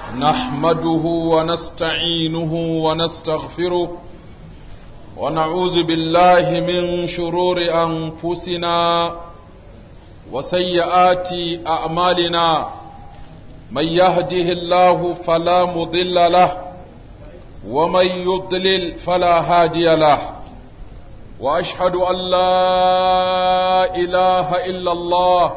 نحمده ونستعينه ونستغفره ونعوذ بالله من شرور أنفسنا وسيئات أعمالنا من يهده الله فلا مضل له ومن يضلل فلا هادي له واشهد ان لا اله الا الله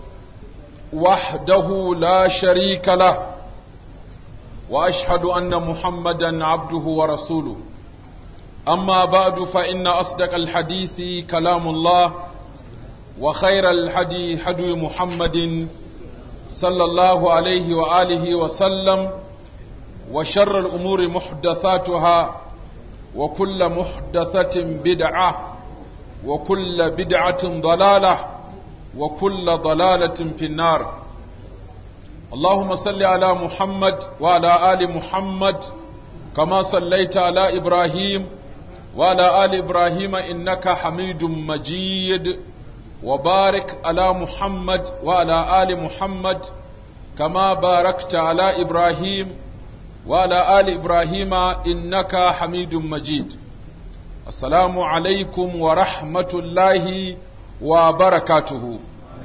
وحده لا شريك له واشهد ان محمدا عبده ورسوله اما بعد فان اصدق الحديث كلام الله وخير الحدي حدي محمد صلى الله عليه واله وسلم وشر الامور محدثاتها وكل محدثة بدعة وكل بدعة ضلالة وكل ضلالة في النار اللهم صل على محمد وعلى آل محمد كما صليت على إبراهيم وعلى آل إبراهيم إنك حميد مجيد وبارك على محمد وعلى آل محمد كما باركت على إبراهيم وعلى آل إبراهيم إنك حميد مجيد السلام عليكم ورحمة الله وبركاته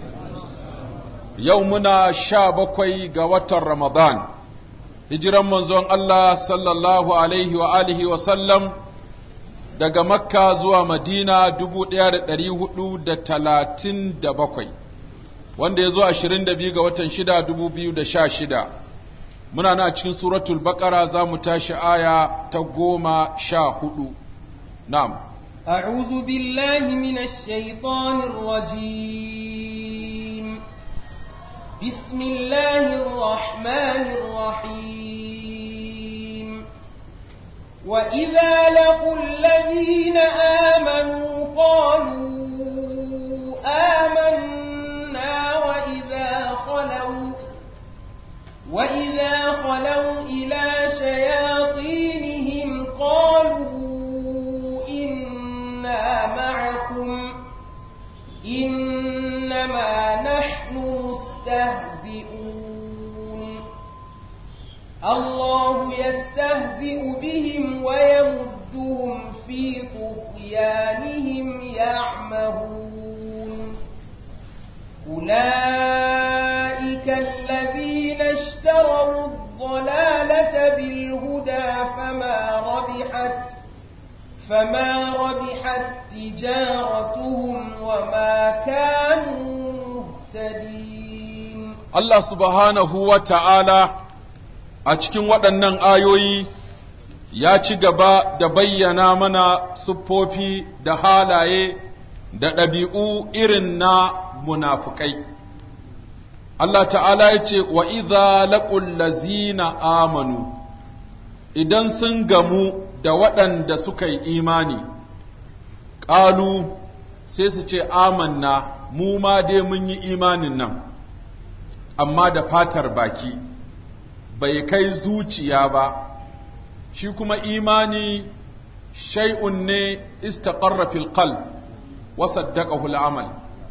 يومنا شابكوي قوة رمضان hijiran manzon Allah sallallahu alaihi wa alihi wa sallam daga Makka zuwa Madina dubu ɗaya da ɗari hudu da talatin da bakwai wanda ya zo ashirin da biyu ga watan shida dubu biyu da sha shida muna na cikin suratul baqara za mu tashi aya ta goma sha hudu na'am أعوذ بالله من الشيطان الرجيم بسم الله الرحمن الرحيم وإذا لقوا الذين آمنوا قالوا آمنا وإذا خلوا وإذا خلوا إلى شياطينهم قالوا إنا معكم إنما نحن مستهزئون الله يستهزئ بهم ويمدهم في طغيانهم يعمهون أولئك الذين اشتروا الضلالة بالهدى فما ربحت فما ربحت تجارتهم وما كانوا مهتدين Allah subhanahu wa ta'ala a cikin waɗannan ayoyi ya ci gaba da bayyana mana siffofi da halaye da ɗabi'u irin na munafukai. Allah ta'ala ya ce, Wa iza laƙul lazina amanu, idan sun gamu da waɗanda suka yi imani, ƙalu sai su ce, Amanna, mu ma dai mun yi imanin nan, amma da fatar baki, bai kai zuciya ba, shi kuma imani shay'un ne istaqarra fil qalb wa saddaqahu al-amal.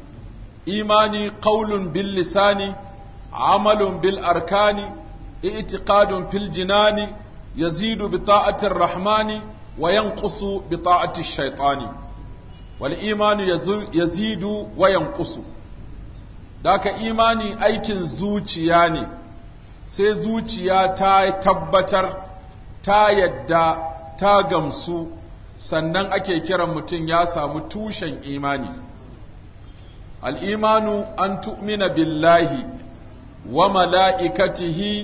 إيماني قول باللسان عمل بالأركان اعتقاد في الجنان يزيد بطاعة الرحمن وينقص بطاعة الشيطان والإيمان يزيد وينقص ذاك إيماني أيكن زوجياني sai zuciya ta tabbatar ta yadda ta gamsu sannan ake kiran mutum ya samu tushen imani الإيمان أن تؤمن بالله وملائكته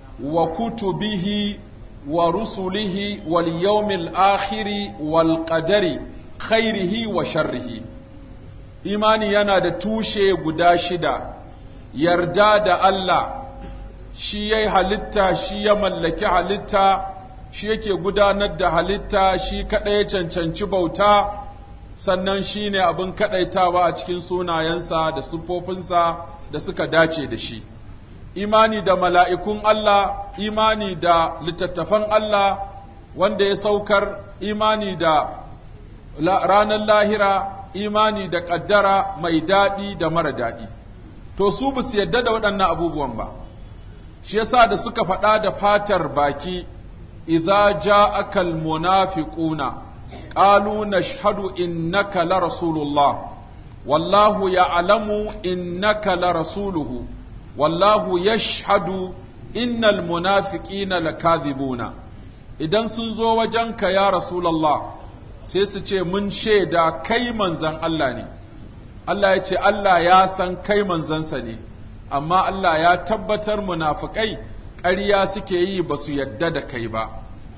وكتبه ورسله واليوم الآخر والقدر خيره وشره إيماني yana da tushe guda shida yarda da Allah shi ya halitta shi ya mallaki halitta shi yake gudanar da halitta shi kaɗai ya cancanci bauta sannan shi ne abin kaɗaitawa a cikin sunayensa da siffofinsa da suka dace da shi. Imani da mala'ikun Allah, imani da littattafan Allah wanda ya saukar, imani da ranar lahira, imani da ƙaddara mai daɗi da mara daɗi. To, su ba su yadda da waɗannan abubuwan ba. shi yasa da suka faɗa da fatar baki idza ja'aka almunafiquna qalu nashhadu innaka la rasulullah wallahu ya'lamu innaka la rasuluhu wallahu yashhadu innal munafiqina lakadhibuna idan sun zo wajenka ya rasulullah sai su ce mun shaida kai manzan Allah ne Allah ya ce Allah ya san kai manzansa ne amma Allah ya tabbatar munafikai ƙarya suke yi ba su yadda da kai ba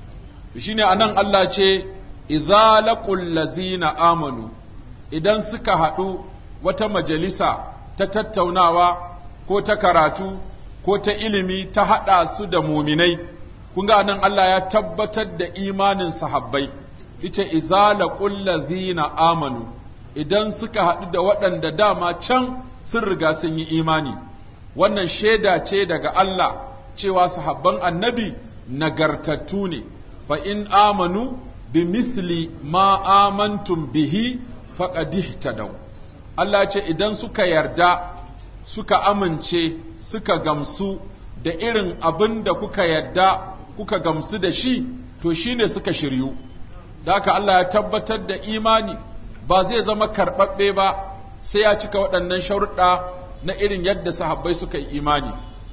shine anan Allah ce idza laqul lazina amanu idan suka haɗu wata majalisa ta tattaunawa ko ta karatu ko ta ilimi ta haɗa su da muminai kun ga nan Allah ya tabbatar da imanin sahabbai yace idza laqul lazina amanu idan suka haɗu da waɗanda dama can sun riga sun yi imani wannan shaida ce daga Allah cewa sahabban annabi nagartattu ne fa in amanu bi mithli ma amantum bihi faqad ihtadaw Allah ce idan suka yarda suka amince suka gamsu da irin abin da kuka yarda kuka gamsu da shi to shine suka shiryu da haka Allah ya tabbatar da imani ba zai zama karɓaɓɓe ba sai ya cika waɗannan sharuɗa na irin yadda sahabbai suka yi imani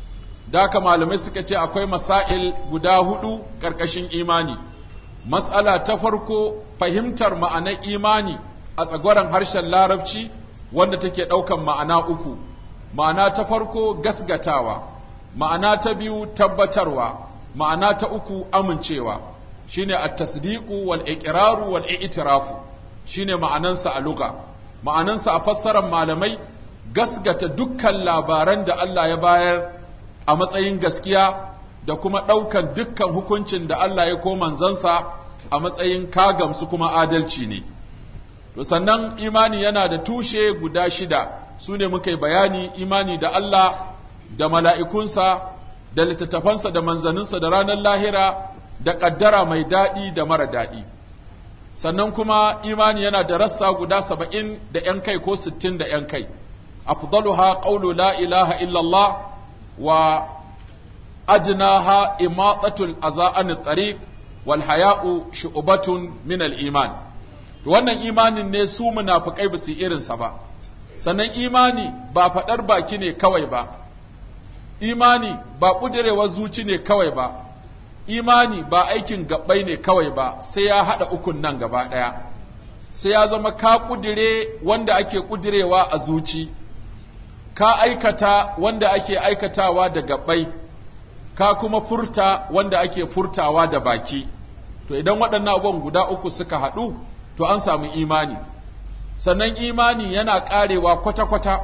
da haka malamai suka ce akwai masail guda hudu ƙarƙashin imani matsala ta farko fahimtar ma'anar imani a tsagwaron harshen larabci wanda take ɗaukan ma'ana uku ma'ana ta farko gasgatawa ma'ana ta biyu tabbatarwa ma'ana ta uku amincewa shine at-tasdiqu wal iqraru wal i'tirafu shine ma'anansa a lugha ma'anansa a fassarar malamai gasgata dukkan labaran da Allah ya bayar a matsayin gaskiya da kuma ɗaukan dukkan hukuncin da Allah ya ko manzansa a matsayin kagamsu kuma adalci ne to sannan imani yana da tushe guda shida su ne muka yi bayani imani da Allah da mala'ikunsa da littattafansa da manzaninsa da ranar lahira da ƙaddara mai daɗi da mara daɗi sannan kuma imani yana da rassa guda saba'in da ‘yan kai ko sittin da ‘yan kai afdaluha qawlu la ilaha illallah wa adnaha imatatul aza'an tariq wal haya'u shu'batun min al iman wannan imanin ne su munafikai ba su irinsa ba sannan imani ba faɗar baki ne kawai ba imani ba ƙudirewar zuci ne kawai ba imani ba aikin gabbai ne kawai ba sai ya haɗa ukun nan gaba ɗaya sai ya zama ka ƙudire wanda ake ƙudirewa a zuci ka aikata wanda ake aikatawa da gabbai ka kuma furta wanda ake furtawa da baki to idan waɗannan abubuwan guda uku suka haɗu to an samu imani sannan imani yana ƙarewa kwata-kwata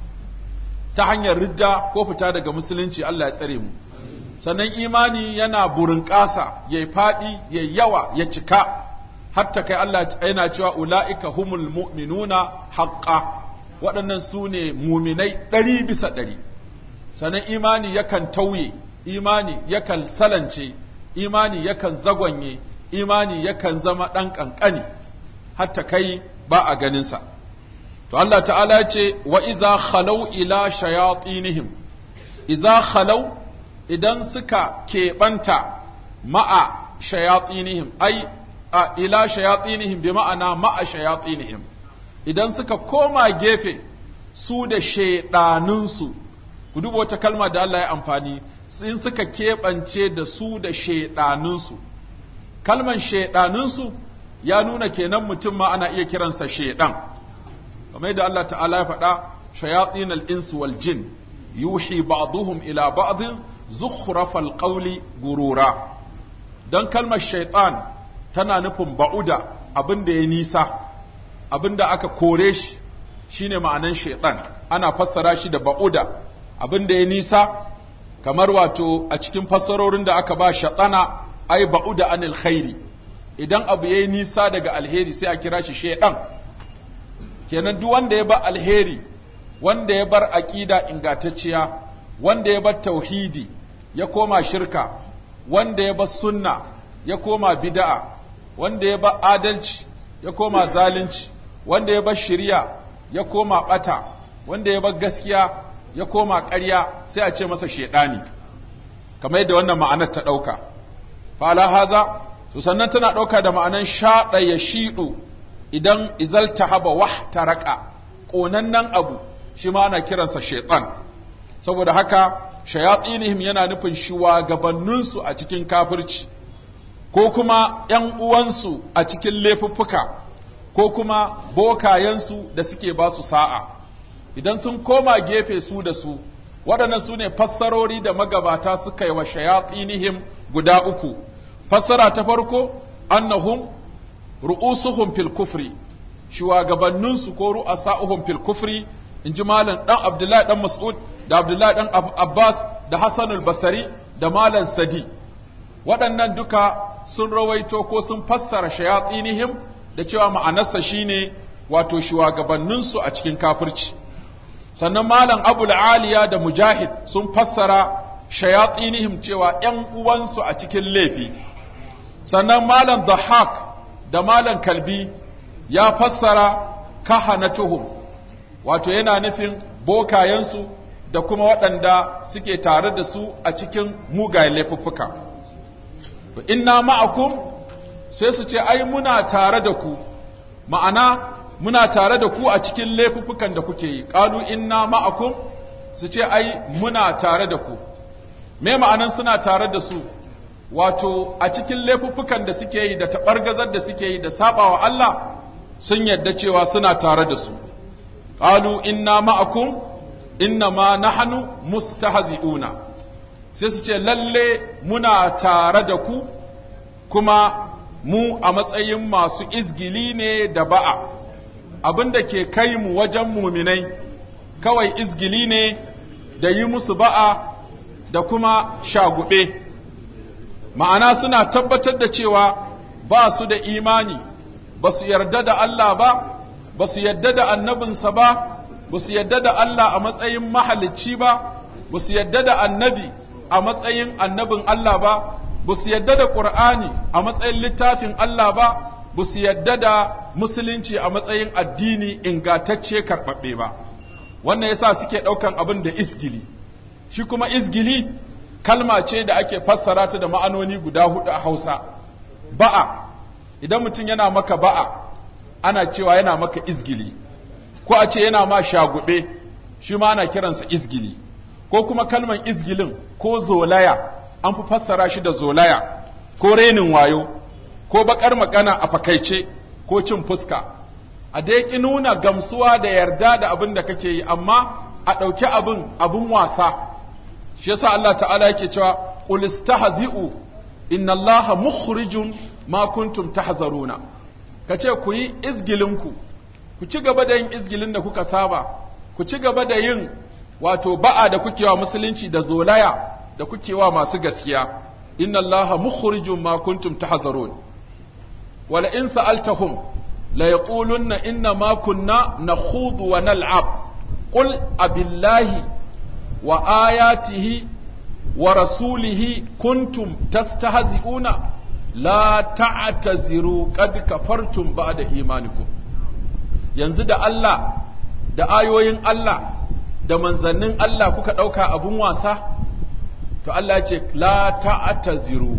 ta hanyar ridda ko fita daga musulunci Allah ya tsare mu sannan imani yana burin ƙasa ya faɗi ya yawa ya cika hatta kai Allah yana cewa ula'ika humul mu'minuna haqqa waɗannan su ne muminai ɗari bisa ɗari sannan imani yakan tauye imani yakan salance imani yakan zagwanye imani yakan zama ɗan ƙanƙani hatta kai ba a ganinsa to Allah ta'ala ce wa iza khalau ila shayatinihim iza khalau idan suka keɓanta ma'a shayatinihim ai a ila shayatinihim bi ma'ana ma'a shayatinihim idan suka koma gefe su da shaiɗanunsu ku duba wata kalma da Allah ya amfani in suka keɓance da su da shaiɗanunsu kalman shaiɗanunsu ya nuna kenan mutum ma ana iya kiransa shaiɗan kamar yadda Allah ta'ala ya faɗa shayatin al-insu wal jin yuhi ba'dhum ila ba'dhin zukhrafal qawli gurura dan kalmar shaitan tana nufin ba'uda abin da ya nisa abin da aka kore shi shine ma'anan shaitan ana fassara shi da ba'uda abin da ya nisa kamar wato a cikin fassarorin da aka ba shaɗana ai ba'uda anil khairi idan abu yayi nisa daga alheri sai a kira shi shaitan kenan duk wanda ya bar alheri wanda ya bar aqida ingantacciya wanda ya bar tauhidi ya koma shirka wanda ya bar sunna ya koma bid'a wanda ya bar adalci ya koma zalunci wanda ya bar shari'a ya koma bata wanda ya bar gaskiya ya koma ƙarya sai a ce masa shedani kamar yadda wannan ma'anar ta ɗauka fa'ala haza to sannan tana ɗauka da ma'anan shaɗa ya shiɗu idan izalta haba wah taraka ƙonannen abu shi ma ana kiransa shaitan saboda haka shayatsinihim yana nufin shugabanninsu a cikin kafirci ko kuma ‘yan uwansu a cikin laifuffuka ko kuma bokayensu da suke ba su sa'a idan sun koma gefe su da su waɗannan su ne fassarori da magabata suka yi wa shayatsinihim guda uku fassara ta farko annahum ru'usuhum fil kufri shugabanninsu ko ru'asa'uhum fil kufri in ji malam dan abdullahi dan mas'ud da abdullahi dan abbas da hassanul basari da malam sadi waɗannan duka sun rawaito ko sun fassara shayatsinihim da cewa ma'anarsa shine wato shugabanninsu a cikin kafirci sannan malam abul aliya da mujahid sun fassara shayatsinihim cewa ‘yan uwansu a cikin laifi sannan malam dhahak da malam kalbi ya fassara kahanatuhum wato yana nufin bokayensu da kuma waɗanda suke tare da su a cikin mugayen laifuffuka inna ma'akum sai su ce ai muna tare da ku ma'ana muna tare da ku a cikin laifuffukan da kuke yi qalu inna ma'akum su ce ai muna tare da ku me ma'anan suna tare da su wato a cikin laifuffukan da suke yi da taɓargazar da suke yi da sabawa Allah sun yadda cewa suna tare da su qalu inna ma'akum inna ma nahnu mustahzi'una sai su ce lalle muna tare da ku kuma mu a matsayin masu izgili ne da ba'a abinda ke kai mu wajen muminai kawai izgili ne da yi musu ba'a da kuma shagube ma'ana suna tabbatar da cewa ba su da imani ba su yarda da Allah ba ba su yarda da annabinsa ba ba su yarda da Allah a matsayin mahalicci ba ba su yarda da annabi a matsayin annabin Allah ba ba su yarda da ƙur'ani a matsayin littafin Allah ba ba su yarda da musulunci a matsayin addini ingantacce karɓaɓɓe ba wannan yasa suke ɗaukan abin da isgili shi kuma isgili kalma ce da ake fassara ta da ma'anoni guda hudu a Hausa ba'a idan mutum yana maka ba'a ana cewa yana maka izgili ko a ce yana ma shagube shi ma ana kiransa izgili ko kuma kalman izgilin ko zolaya an fi fassara shi da zolaya ko renin wayo ko bakar magana a fakaice ko cin fuska a dai ki nuna gamsuwa da yarda da abin da kake yi amma a ɗauki abin abin wasa shi yasa Allah ta'ala yake cewa qul istahzi'u inna Allaha mukhrijun ma kuntum tahzaruna kace ku yi izgilinku ku ci gaba da yin izgilin da kuka saba ku ci gaba da yin wato ba'a da kuke wa musulunci da zolaya da kuke wa masu gaskiya inna Allaha mukhrijun ma kuntum tahzarun wala in sa'altahum la yaqulunna inna ma kunna nakhudu wa nal'ab qul abillahi wa ayatihi wa rasulihi kuntum tastahzi'una la ta'taziru qad kafartum ba'da imanikum yanzu da Allah da ayoyin Allah da manzannin Allah kuka ɗauka abun wasa to Allah ce la ta'taziru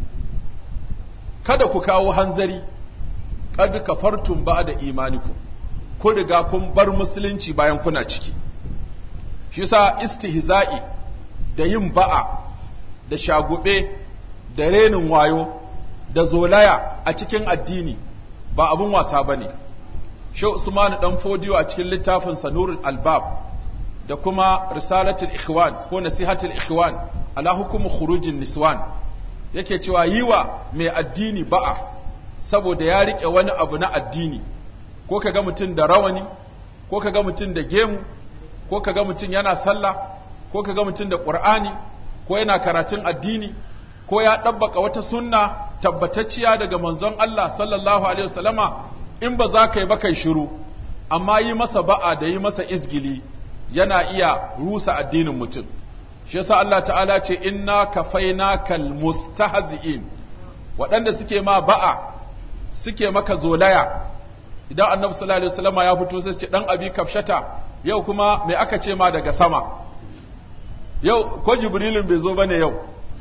kada ku kawo hanzari qad kafartum ba'da imanikum ku riga kun bar musulunci bayan kuna ciki shi yasa istihza'i da yin ba'a da shagube da renin wayo da zolaya a cikin addini ba abun wasa bane shi Usman dan Fodiyo a cikin littafin Sanurul Albab da kuma Risalatul Ikhwan ko Nasihatul Ikhwan ala hukumu khurujin niswan yake cewa yiwa mai addini ba'a saboda ya rike wani abu na addini ko kaga mutum da rawani ko kaga mutum da gemu ko kaga mutum yana sallah ko kaga mutum da qur'ani ko yana karatun addini ko ya ɗabbaka wata sunna tabbatacciya daga manzon Allah sallallahu alaihi wasallama in ba za ka yi ba kai shiru amma yi masa ba'a da yi masa izgili yana iya rusa addinin mutum shi yasa Allah ta'ala ce inna kafainakal mustahzi'in waɗanda suke ma ba'a suke maka zolaya idan annabi sallallahu alaihi wasallama ya fito sai ce dan abi kafshata yau kuma me aka ce ma daga sama yau ko jibrilin bai zo bane yau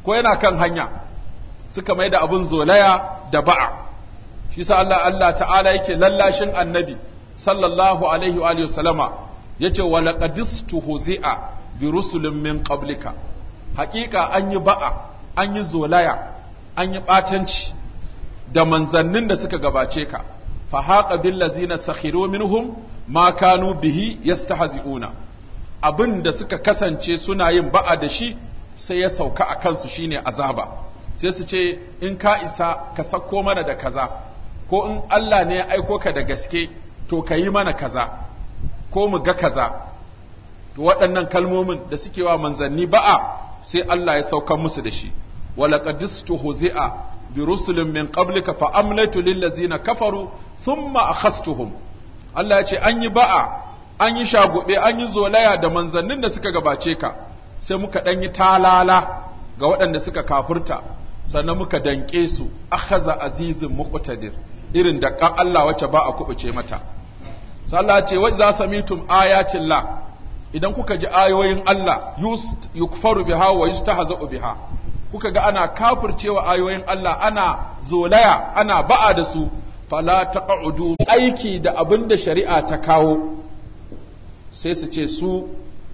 ko yana kan hanya suka mai da abin zolaya da ba'a shi sa Allah Allah ta'ala yake lallashin annabi sallallahu alaihi wa alihi wasallama yace wa laqadistu huzi'a bi rusulin min qablika haƙiƙa an yi ba'a an yi zolaya an yi ɓatanci da manzannin da suka gabace ka fa haqa bil ladzina sakhiru minhum ma kanu bihi yastahzi'una abin da suka kasance suna yin ba'a da shi sai ya sauka a kansu shine azaba sai su ce in ka isa ka sako mana da kaza ko in Allah ne ya aiko ka da gaske to ka yi mana kaza ko mu ga kaza to waɗannan kalmomin da suke wa manzanni ba'a sai Allah ya saukan musu da shi ولقد استهزئ برسل من قبلك فأمليت للذين كفروا ثم أخذتهم Allah ya ce an yi ba'a an yi shagube an yi zolaya da manzannin da suka gabace ka sai muka ɗan yi talala ga waɗanda suka kafurta sannan muka danƙe su akhaza azizin muqtadir irin da kan Allah wacce ba a kubuce mata sai Allah ya ce wa za samitum ayatin la idan kuka ji ayoyin Allah yukfaru biha wa yustahza'u biha kuka ga ana kafircewa ayoyin Allah ana zolaya ana ba'a da su fala taq'udu aiki da abin da shari'a ta kawo sai su ce su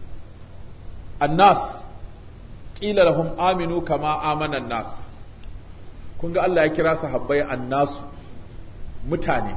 annas qila lahum aminu kama amana nas kun ga Allah ya kira sahabbai annasu mutane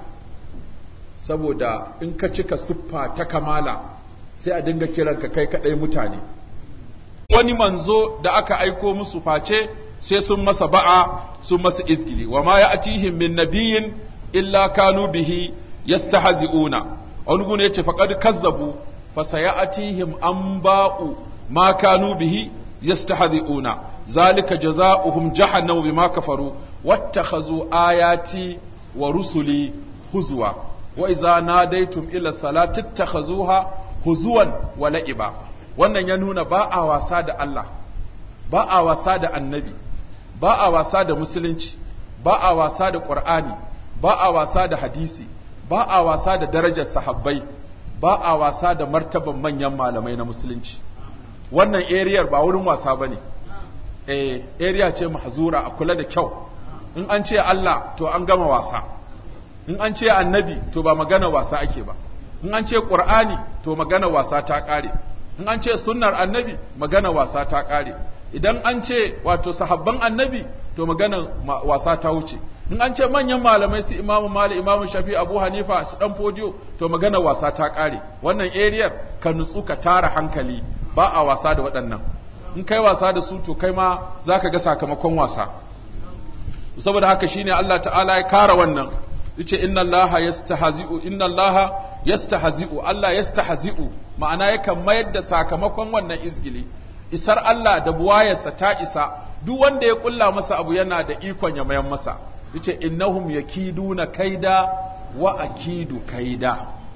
saboda in ka cika siffa ta kamala sai a dinga kiranka kai kadai mutane wani manzo da aka aiko musu face sai sun masa ba'a sun masa izgili wa ma ya'tihim min nabiyyin illa kanu bihi yastahzi'una wani gune yace faqad kazzabu fa sayatihim anba'u ma kanu bihi yastahzi'una zalika jazaohum jahannam bima kafaru wattakhazu ayati wa rusuli huzwa wa idza nadaytum ila salati ittakhazuha huzuwan wa la'iba wannan ya nuna ba a wasa da Allah ba a wasa da annabi ba a wasa da musulunci ba a wasa da ƙur'ani ba a wasa da hadisi ba a wasa da darajar sahabbai ba a wasa da martaban manyan malamai na musulunci wannan ariyar ba wurin wasa ba ne eh area ce mahzura a kula da kyau in an ce Allah to an gama wasa in an ce annabi to ba magana wasa ake ba in an ce ƙur'ani to magana wasa ta ƙare in an ce sunnar annabi magana wasa ta ƙare idan an ce wato sahabban annabi to magana wasa ta wuce in an ce manyan malamai su imamu malik imamu shafi abu hanifa su dan fodiyo to magana wasa ta ƙare wannan ariyar ka nutsu ka tara hankali ba a wasa da waɗannan in kai wasa da su to kai ma za ka ga sakamakon wasa saboda haka shine Allah ta'ala ya kara wannan yace inna allaha yastahzi'u inna allaha yastahzi'u Allah yastahzi'u ma'ana yakan mayar da sakamakon wannan izgili isar Allah da buwayarsa ta isa duk wanda ya kulla masa abu yana da ikon ya mayan masa yace innahum yakiduna kaida wa akidu kaida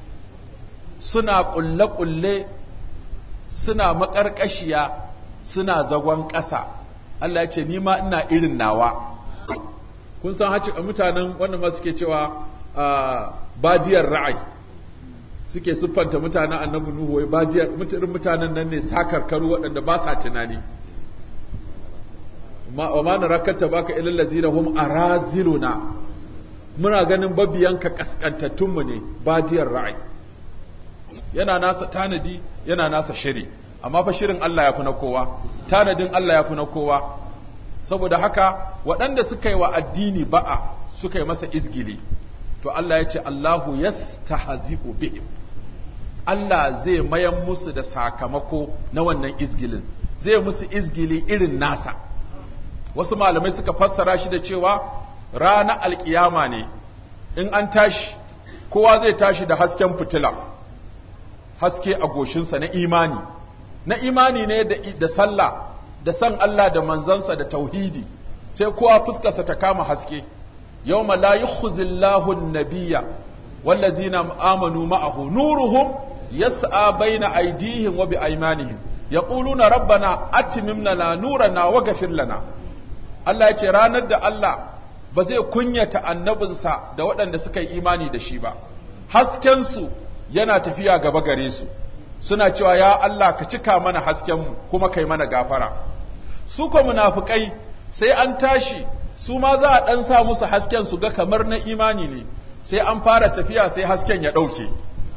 suna kulle kulle suna makarkashiya suna zagon ƙasa Allah ya ce ni ma ina irin nawa kun san haci mutanen wanda ma suke cewa badiyar ra'ayi suke siffanta mutanen annabi nuhu wai badiyar mutanen mutanen nan ne sakarkaru waɗanda ba sa tunani wa ma narakata baka ilal ladzina hum araziluna muna ganin babiyanka kaskantattun mu ne badiyar ra'ayi yana nasa tanadi yana nasa shiri amma fa shirin Allah ya fi na kowa tanadin Allah ya fi na kowa saboda haka waɗanda suka yi wa addini ba'a suka yi masa izgili to Allah ya ce Allahu yastahzi'u bihim Allah zai mayan musu da sakamako na wannan izgilin zai musu izgili irin nasa wasu malamai suka fassara shi da cewa rana alkiyama ne in an tashi kowa zai tashi da hasken fitila haske a goshinsa na imani na imani ne da, da sallah da san Allah da manzansa da tauhidi sai kowa fuskarsa ta kama haske yawma la yukhzillahu an-nabiyya wallazina amanu ma'ahu nuruhum yas'a baina aydihim wa biaymanihim yaquluna rabbana atmim lana nurana wa ghfir lana Allah ya ce ranar da Allah ba zai kunyata annabinsa da waɗanda suka yi imani da shi ba haskensu yana tafiya gaba gare su suna cewa ya Allah ka cika mana haskenmu kuma kai mana gafara su ko munafikai sai an tashi su ma za a dan sa musu hasken su ga kamar na imani ne sai an fara tafiya sai hasken ya dauke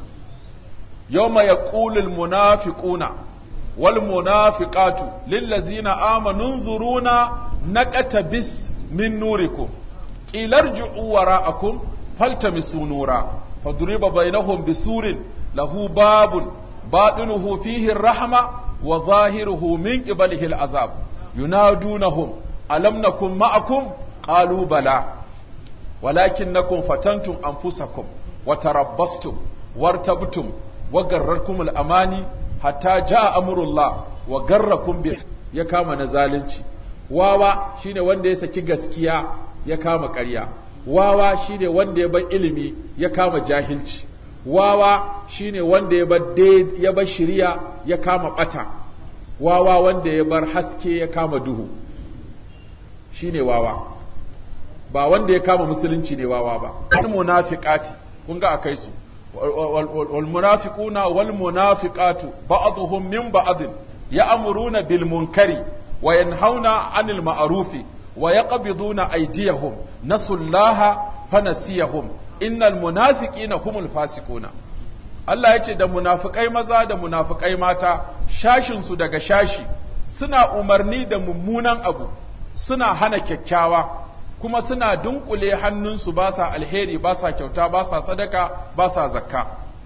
yawma yaqulul munafiquna wal munafiqatu lil ladzina amanu nzuruna naqatabis min nurikum qilarji'u wara'akum faltamisu nura fadriba bainahum bisurin lahu babun batinuhu fihi ar-rahma wa zahiruhu min qibalihi al-azab yunadunahum alam nakum ma'akum qalu bala walakinnakum fatantum anfusakum wa tarabbastum wartabtum wa garrakum al-amani hatta jaa amrullah wa garrakum bi ya kama na zalunci wawa shine wanda ya saki gaskiya ya kama ƙarya wawa shine wanda ya bar ilimi ya kama jahilci wawa shine wanda ya bar ya bar shiriya ya kama bata wawa wanda ya bar haske ya kama duhu shine wawa ba wanda ya kama musulunci ne wawa ba al munafiqati kun ga akai su wal munafiquna wal munafiqatu ba'dhum min ba'd ya'muruna bil munkari wa yanhauna 'anil ma'rufi wa yaqbiduna aydiyahum nasullaha fanasiyahum innal munafiqina humul fasiquna Allah ya ce da munafikai maza da munafikai mata shashinsu daga shashi suna umarni da mummunan abu suna hana kyakkyawa kuma suna dunkule hannunsu ba sa alheri ba sa kyauta ba sa sadaka ba sa zakka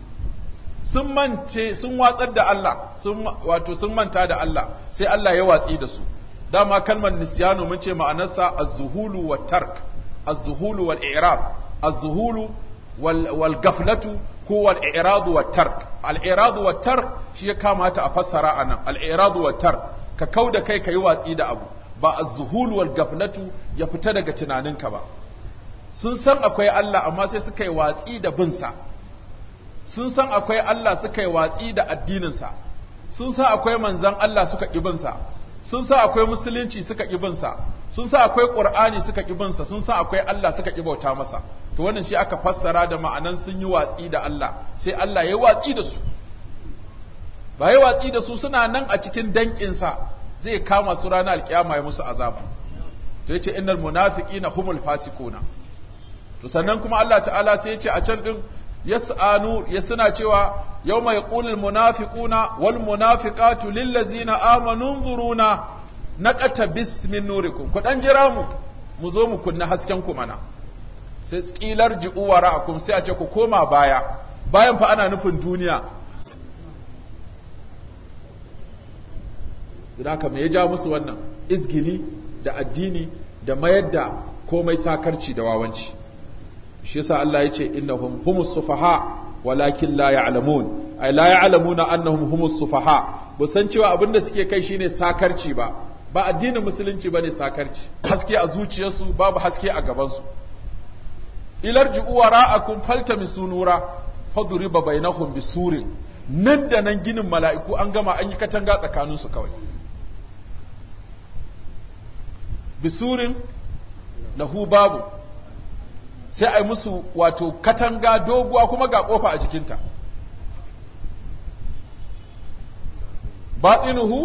sun mance sun watsar da Allah sun wato sun manta da Allah sai Allah ya watsi da su dama kalmar nisyanu mun ce ma'anarsa az-zuhulu wat tark az-zuhulu wal i'rab az-zuhulu wal wal gaflatu ko wal i'radu wat tark al i'radu wat tark shi ya kamata a fassara anan al i'radu wat tark ka kauda kai kai watsi da abu ba az-zuhul wal gaflatu ya fita daga tunaninka ba sun san akwai Allah amma sai suka yi watsi da bin sa sun san akwai Allah suka yi watsi da addinin sa sun san akwai manzon Allah suka ki bin sa sun san akwai musulunci suka ki bin sa sun san akwai qur'ani suka ki bin sa sun san akwai Allah suka ki bauta masa to wannan shi aka fassara da ma'anan sun yi watsi da Allah sai Allah ya watsi da su ba ya watsi da su suna nan a cikin danƙinsa zai kama su ranar alkiyama ya musu azaba to yace innal munafiqina humul fasiquna to sannan kuma Allah ta'ala sai yace a can din yas'anu yasna cewa yawma yaqulul munafiquna wal munafiqatu lil ladzina amanu nzuruna naqata bismin nurikum ku dan jira mu mu zo mu kunna hasken ku mana sai tsilar ji'u wara'akum sai a ce ku koma baya bayan fa ana nufin duniya don haka me ya ja musu wannan izgili da addini da mayar da komai sakarci da wawanci shi yasa Allah ya ce innahum humus sufaha walakin la ya'lamun ay la ya'lamuna annahum humus sufaha ba san cewa abinda suke kai shine sakarci ba ba addinin musulunci bane sakarci haske a zuciyarsu babu haske a gabansu ilarji'u wara'akum faltamisu nura faduriba bainahum bisurin nan da nan ginin mala'iku an gama an yi katanga tsakaninsu kawai bisurin lahu babu sai a yi musu wato katanga doguwa kuma ga kofa a jikinta baɗinuhu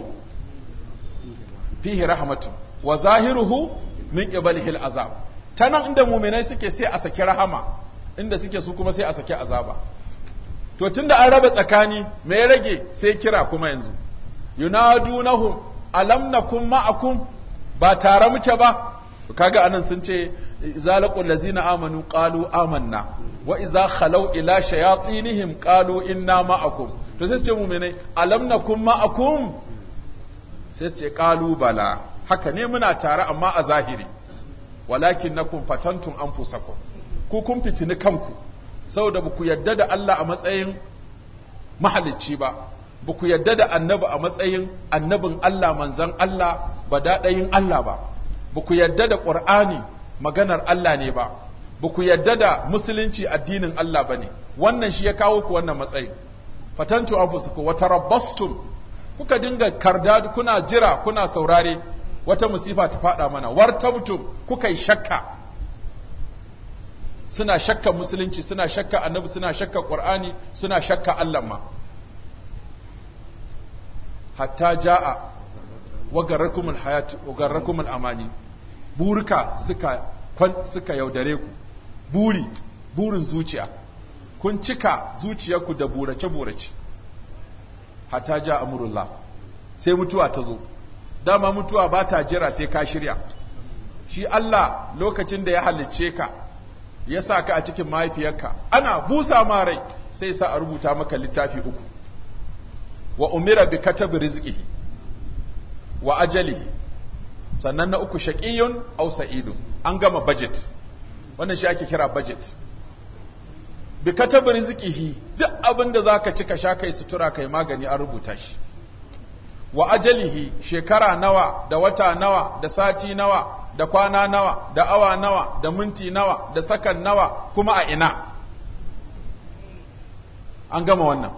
fihi rahmatu wa zahiruhu min qibalihil azab ta nan inda muminai suke sai a saki rahama inda suke su kuma sai a saki azaba to tunda an raba tsakani me ya rage sai kira kuma yanzu yunadunahum alam nakum ma'akum ba tare muke ba kaga anan sun ce zalaqul lazina amanu qalu amanna wa idza khalaw ila shayatinihim qalu inna ma'akum to sai su ce mu'minai alam nakum ma'akum sai su ce qalu bala haka ne muna tare amma a zahiri walakin nakum fatantum anfusakum ku kun fitini kanku saboda ba ku yadda da Allah a matsayin mahalicci ba ba ku yadda da annabi a matsayin annabin Allah manzan Allah ba daɗayin Allah ba ba ku yadda da ƙur'ani maganar Allah ne ba ba ku yadda da musulunci addinin Allah ba ne wannan shi ya kawo ku wannan matsayin fatantu anfusukum wa tarabbastum kuka dinga karda kuna jira kuna saurare wata musifa ta faɗa mana wartabtum kuka yi shakka suna shakka musulunci suna shakka annabi suna shakka qur'ani suna shakka Allah ma hatta jaa wa garrakumul hayat wa garrakumul amani burika suka kwan suka yaudare ku buri burin zuciya kun cika zuciyarku da burace burace hatta ja amrullah sai mutuwa ta zo dama mutuwa ba ta jira sai ka shirya shi Allah lokacin da ya halicce ka ya sa ka a cikin mahaifiyarka ana busa ma rai sai sa a rubuta maka littafi uku wa umira bi katabi rizqihi wa ajalihi sannan na uku shaqiyun aw sa'idun an gama budget wannan shi ake kira budget bi katabi rizqihi duk abin da zaka ci ka sha kai sutura kai magani an rubuta shi wa ajalihi shekara nawa da wata nawa da sati nawa da kwana nawa da awa nawa da minti nawa da sakan nawa kuma a ina an gama wannan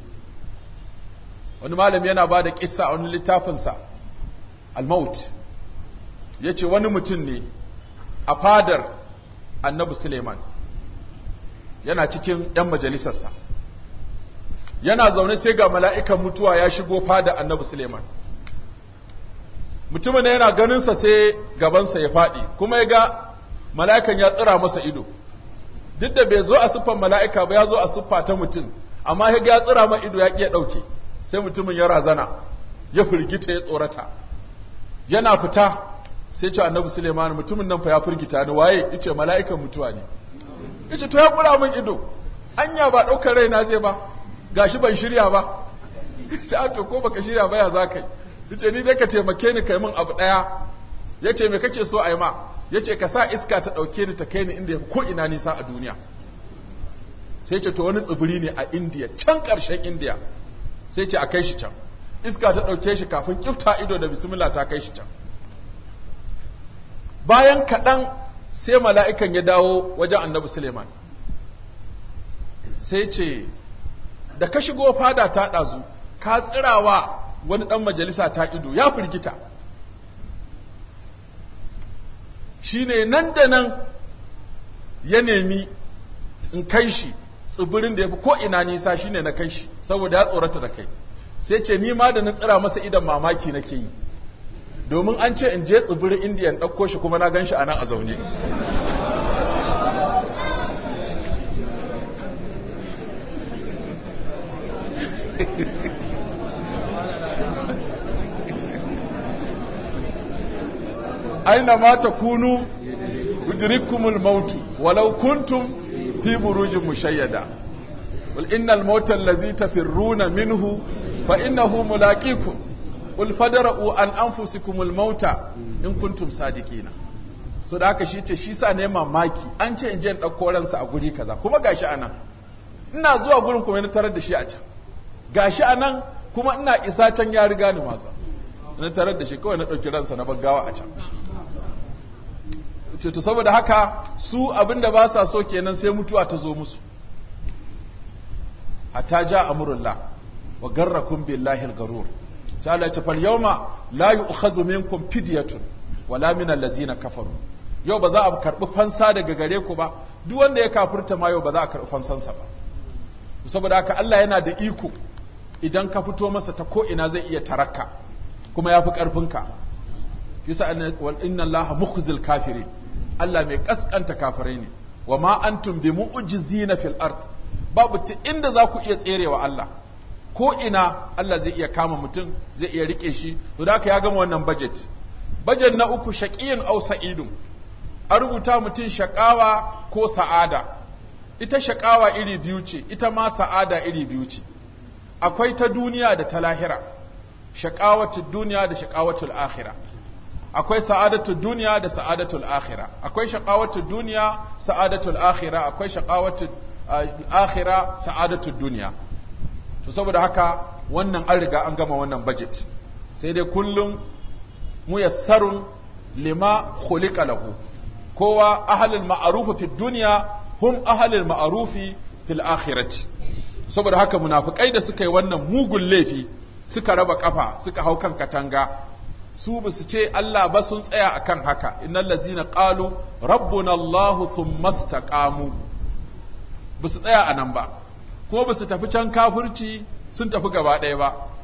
wani malami yana ba da kissa a wani littafinsa al-maut ya ce wani mutum ne a fadar annabi suleiman yana cikin 'yan majalisarsa yana zaune sai ga mala'ikan mutuwa ya shigo fada annabi suleiman mutumin da yana ganinsa sai gabansa ya faɗi kuma ya ga mala'ikan ya tsira masa ido duk da bai zo a siffan mala'ika ba ya zo a siffa ta mutum amma ya ga ya tsira ma ido ya ƙiya ɗauke sai mutumin ya razana ya firgita ya tsorata yana fita sai ce annabi suleiman mutumin nan fa ya firgita ni waye yace mala'ikan mutuwa ne yace to ya kura min ido anya ba ɗaukar raina zai ba gashi ban shirya ba yace to ko baka shirya ba ya za ka yi yace ni dai ka taimake ni kai min abu daya yace me kake so a yi ma yace ka sa iska ta dauke ni ta kai ni inda ko ina nisa a duniya sai ce to wani tsibiri ne a India can karshen India sai ce a kai shi can iska ta dauke shi kafin kifta ido da bismillah ta kai shi can bayan kaɗan sai mala'ikan ya dawo wajen annabi Suleiman sai ce da ka shigo fada ta ɗazu ka tsirawa wani ɗan majalisa ta ido ya firgita shi ne nan da nan ya nemi in kai shi tsibirin da ya fi ko'ina nisa shi ne na kai shi saboda ya tsorata da kai sai ce ni ma da na tsira masa idan mamaki nake yi domin an ce in je tsibirin indiyan ɗauko shi kuma na gan shi a nan a zaune aina ma takunu yudrikumul maut walau kuntum fi burujin mushayyada wal innal mauta allazi tafirruna minhu fa innahu mulaqikum qul fadra'u an anfusikumul mauta in kuntum sadiqina so da haka shi ce shi sa ne mamaki an ce in je in dauko ransa a guri kaza kuma gashi anan ina zuwa gurin kuma na tarar da shi a can gashi anan kuma ina isa can ya riga ni matsa na tarar da shi kawai na ɗauki ransa na baggawa a can to saboda haka su abinda ba sa so kenan sai mutuwa ta zo musu hatta ja amrullah wa garrakum billahi al-garur sai Allah ya ce fal yawma la yu'khadhu minkum fidyatun wala min allazina kafaru yau ba za a karbi fansa daga gare ku ba duk wanda ya kafirta ma yau ba za a karbi fansansa ba saboda haka Allah yana da iko idan ka fito masa ta ko ina zai iya tarakka kuma yafi karfinka yasa inna allaha mukhzil kafirin Allah mai kaskanta kafirai ne wa ma antum bi mu'jizina fil ard babu ta inda za ku iya tserewa Allah ko ina Allah zai iya kama mutum zai iya rike shi to da haka ya gama wannan budget budget na uku shaqiyun aw sa'idun a rubuta mutum shaqawa ko sa'ada ita shaqawa iri biyu ce ita ma sa'ada iri biyu ce akwai ta duniya da ta lahira shaqawatud duniya da shaqawatul akhirah akwai sa'adatul duniya da sa'adatul akhira akwai shaqawatul duniya sa'adatul akhira akwai shaqawatul akhira sa'adatul duniya to saboda haka wannan an riga an gama wannan budget sai dai kullum muyassarun lima khuliqa lahu kowa ahlul ma'ruf fi dunya hum ahlul ma'ruf fil akhirati saboda haka munafikai da suka yi wannan mugun laifi suka raba kafa suka hau kan katanga su ba su ce Allah ba sun tsaya akan haka innal ladzina qalu rabbuna Allahu thumma istaqamu ba su tsaya anan ba kuma ba su tafi can kafirci sun tafi gaba ɗaya ba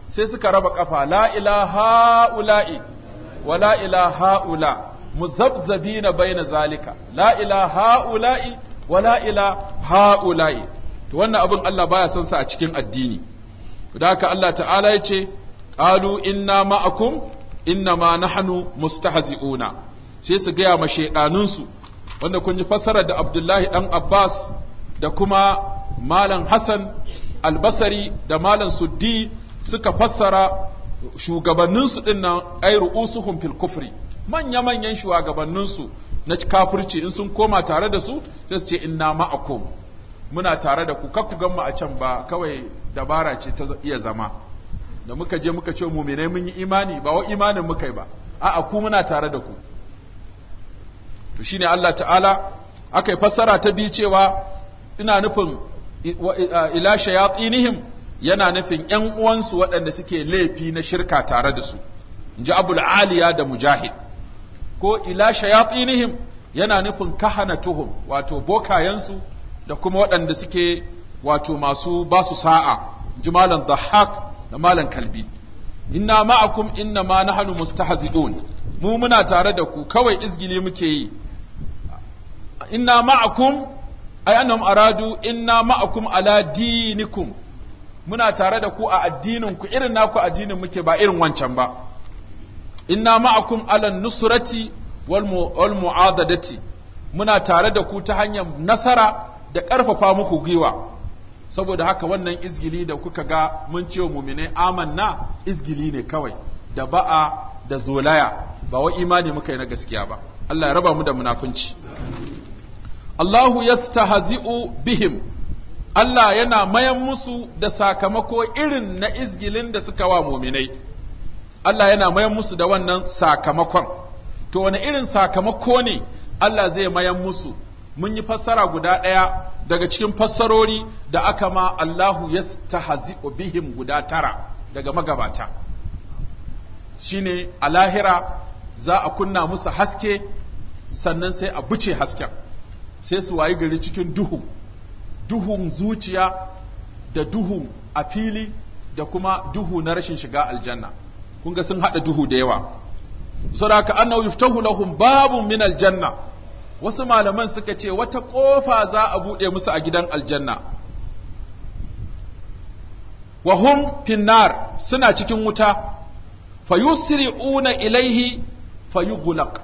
sai suka raba kafa la ilaha ula'i wa la ilaha ula muzabzabina baina zalika la ilaha ula'i wa la ilaha ula'i to wannan abin Allah baya son sa a cikin addini da haka Allah ta'ala ya ce qalu inna ma'akum inna ma nahnu mustahzi'una sai su gaya ma shaidanunsu wanda kun ji fassarar da Abdullahi dan Abbas da kuma Malam Hassan Albasari da Malam Suddi suka fassara shugabanninsu din nan ai ru'usuhum fil kufri manya manyan shugabanninsu na kafirci in sun koma tare da su sai su ce inna ma'akum muna tare da ku kar ku gan mu a can ba kawai dabara ce ta iya zama da muka je muka ce muminai mun yi imani ba wa imanin muka yi ba a'a ku muna tare da ku to shine Allah ta'ala aka yi fassara ta biyu cewa ina nufin ila shayatinihim yana nufin ƴan uwansu waɗanda suke laifi na shirka tare da su inji abul aliya da mujahid ko ila shayatinihim yana nufin kahanatuhum wato bokayensu da kuma waɗanda suke wato masu basu sa'a inji malam dhahak da malam kalbi inna ma'akum inna ma nahnu mustahzi'un mu muna tare da ku kawai izgili muke yi inna ma'akum ay annahum aradu inna ma'akum ala dinikum muna tare da ku a addinin ku irin naku addinin muke ba irin wancan ba inna ma'akum ala nusrati wal mu'adadati muna tare da ku ta hanyar nasara da ƙarfafa muku gwiwa saboda haka wannan izgili da kuka ga mun ce mumine amanna izgili ne kawai da ba'a da zolaya ba wa imani muka yi na gaskiya ba Allah ya raba mu da munafunci Allahu yastahzi'u bihim Allah yana mayan musu da sakamako irin na izgilin da suka wa muminai Allah yana mayan musu da wannan sakamakon to wani irin sakamako ne Allah zai mayan musu mun yi fassara guda ɗaya daga cikin fassarori da aka ma Allahu yastahzi'u bihim guda tara daga magabata shine a lahira za a kunna musu haske sannan sai a buce hasken sai su wayi gari cikin duhu duhun zuciya da duhu a fili da kuma duhu na rashin shiga aljanna kun ga sun hada duhu da yawa saboda annahu yuftahu lahum babun min aljanna wasu malaman suka ce wata kofa za a bude musu a gidan aljanna wa hum finnar suna cikin wuta fayusri'una ilaihi fayughlaq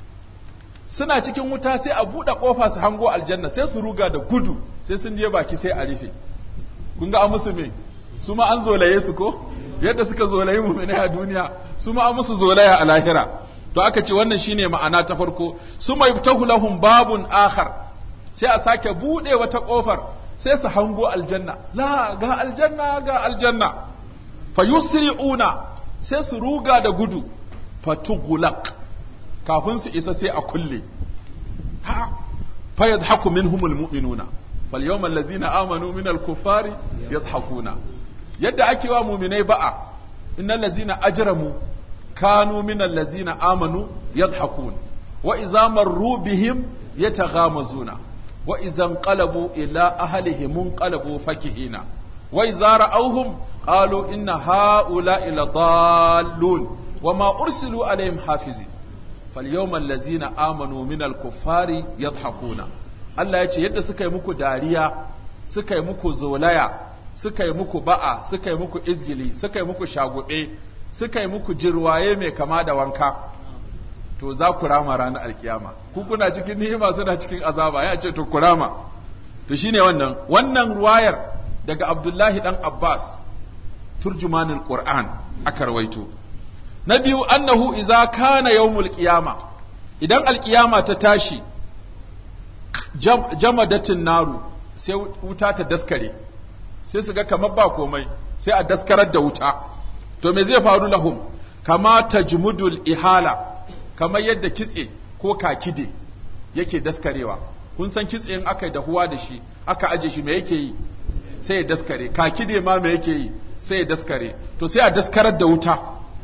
suna cikin wuta sai a buɗe ƙofa su hango aljanna sai su ruga da gudu sai sun je baki sai a rufe kun ga an musu me su ma an zolaye su ko yadda suka zolaye mu ne a duniya su ma an musu zolaya a lahira to aka ce wannan shine ma'ana ta farko su mai tahu lahum babun akhar sai a sake buɗe wata ƙofar sai su hango aljanna la ga aljanna ga aljanna fayusri'una sai su ruga da gudu fatugulak kafin su isa sai a kulle ha fa yadhaku minhumul mu'minuna fal yawmal ladzina amanu minal kuffari yadhakuna yadda ake wa mu'minai ba'a innal ladzina ajramu kanu minal ladzina amanu yadhakun wa idza marru bihim yataghamazuna wa idza qalabu ila ahlihim qalabu fakihina wa idza ra'awhum qalu inna ha'ula'i ladallun وما أرسلوا عليهم حافظين فاليوم الذين آمنوا من الكفار يضحكون Allah ya ce yadda suka yi muku dariya suka yi muku zolaya suka yi muku ba'a suka yi muku izgili suka yi muku shagube suka yi muku jirwaye mai kama da wanka to za ku rama ranar alkiyama ku kuna cikin ni'ima suna cikin azaba ya ce to ku rama to shine wannan wannan ruwayar daga Abdullahi dan Abbas turjumanul Qur'an aka rawaito na biyu annahu iza kana yawmul qiyama idan alkiyama ta tashi jam, jamadatin naru sai wuta ta daskare sai su ga kamar ba komai sai a daskarar da wuta to me zai faru lahum kama tajmudul ihala kamar yadda kitse ko kakide yake daskarewa kun san kitse in aka yi dahuwa da shi aka aje shi me yake yi sai ya daskare kakide ma me yake yi sai ya daskare to sai a daskarar da wuta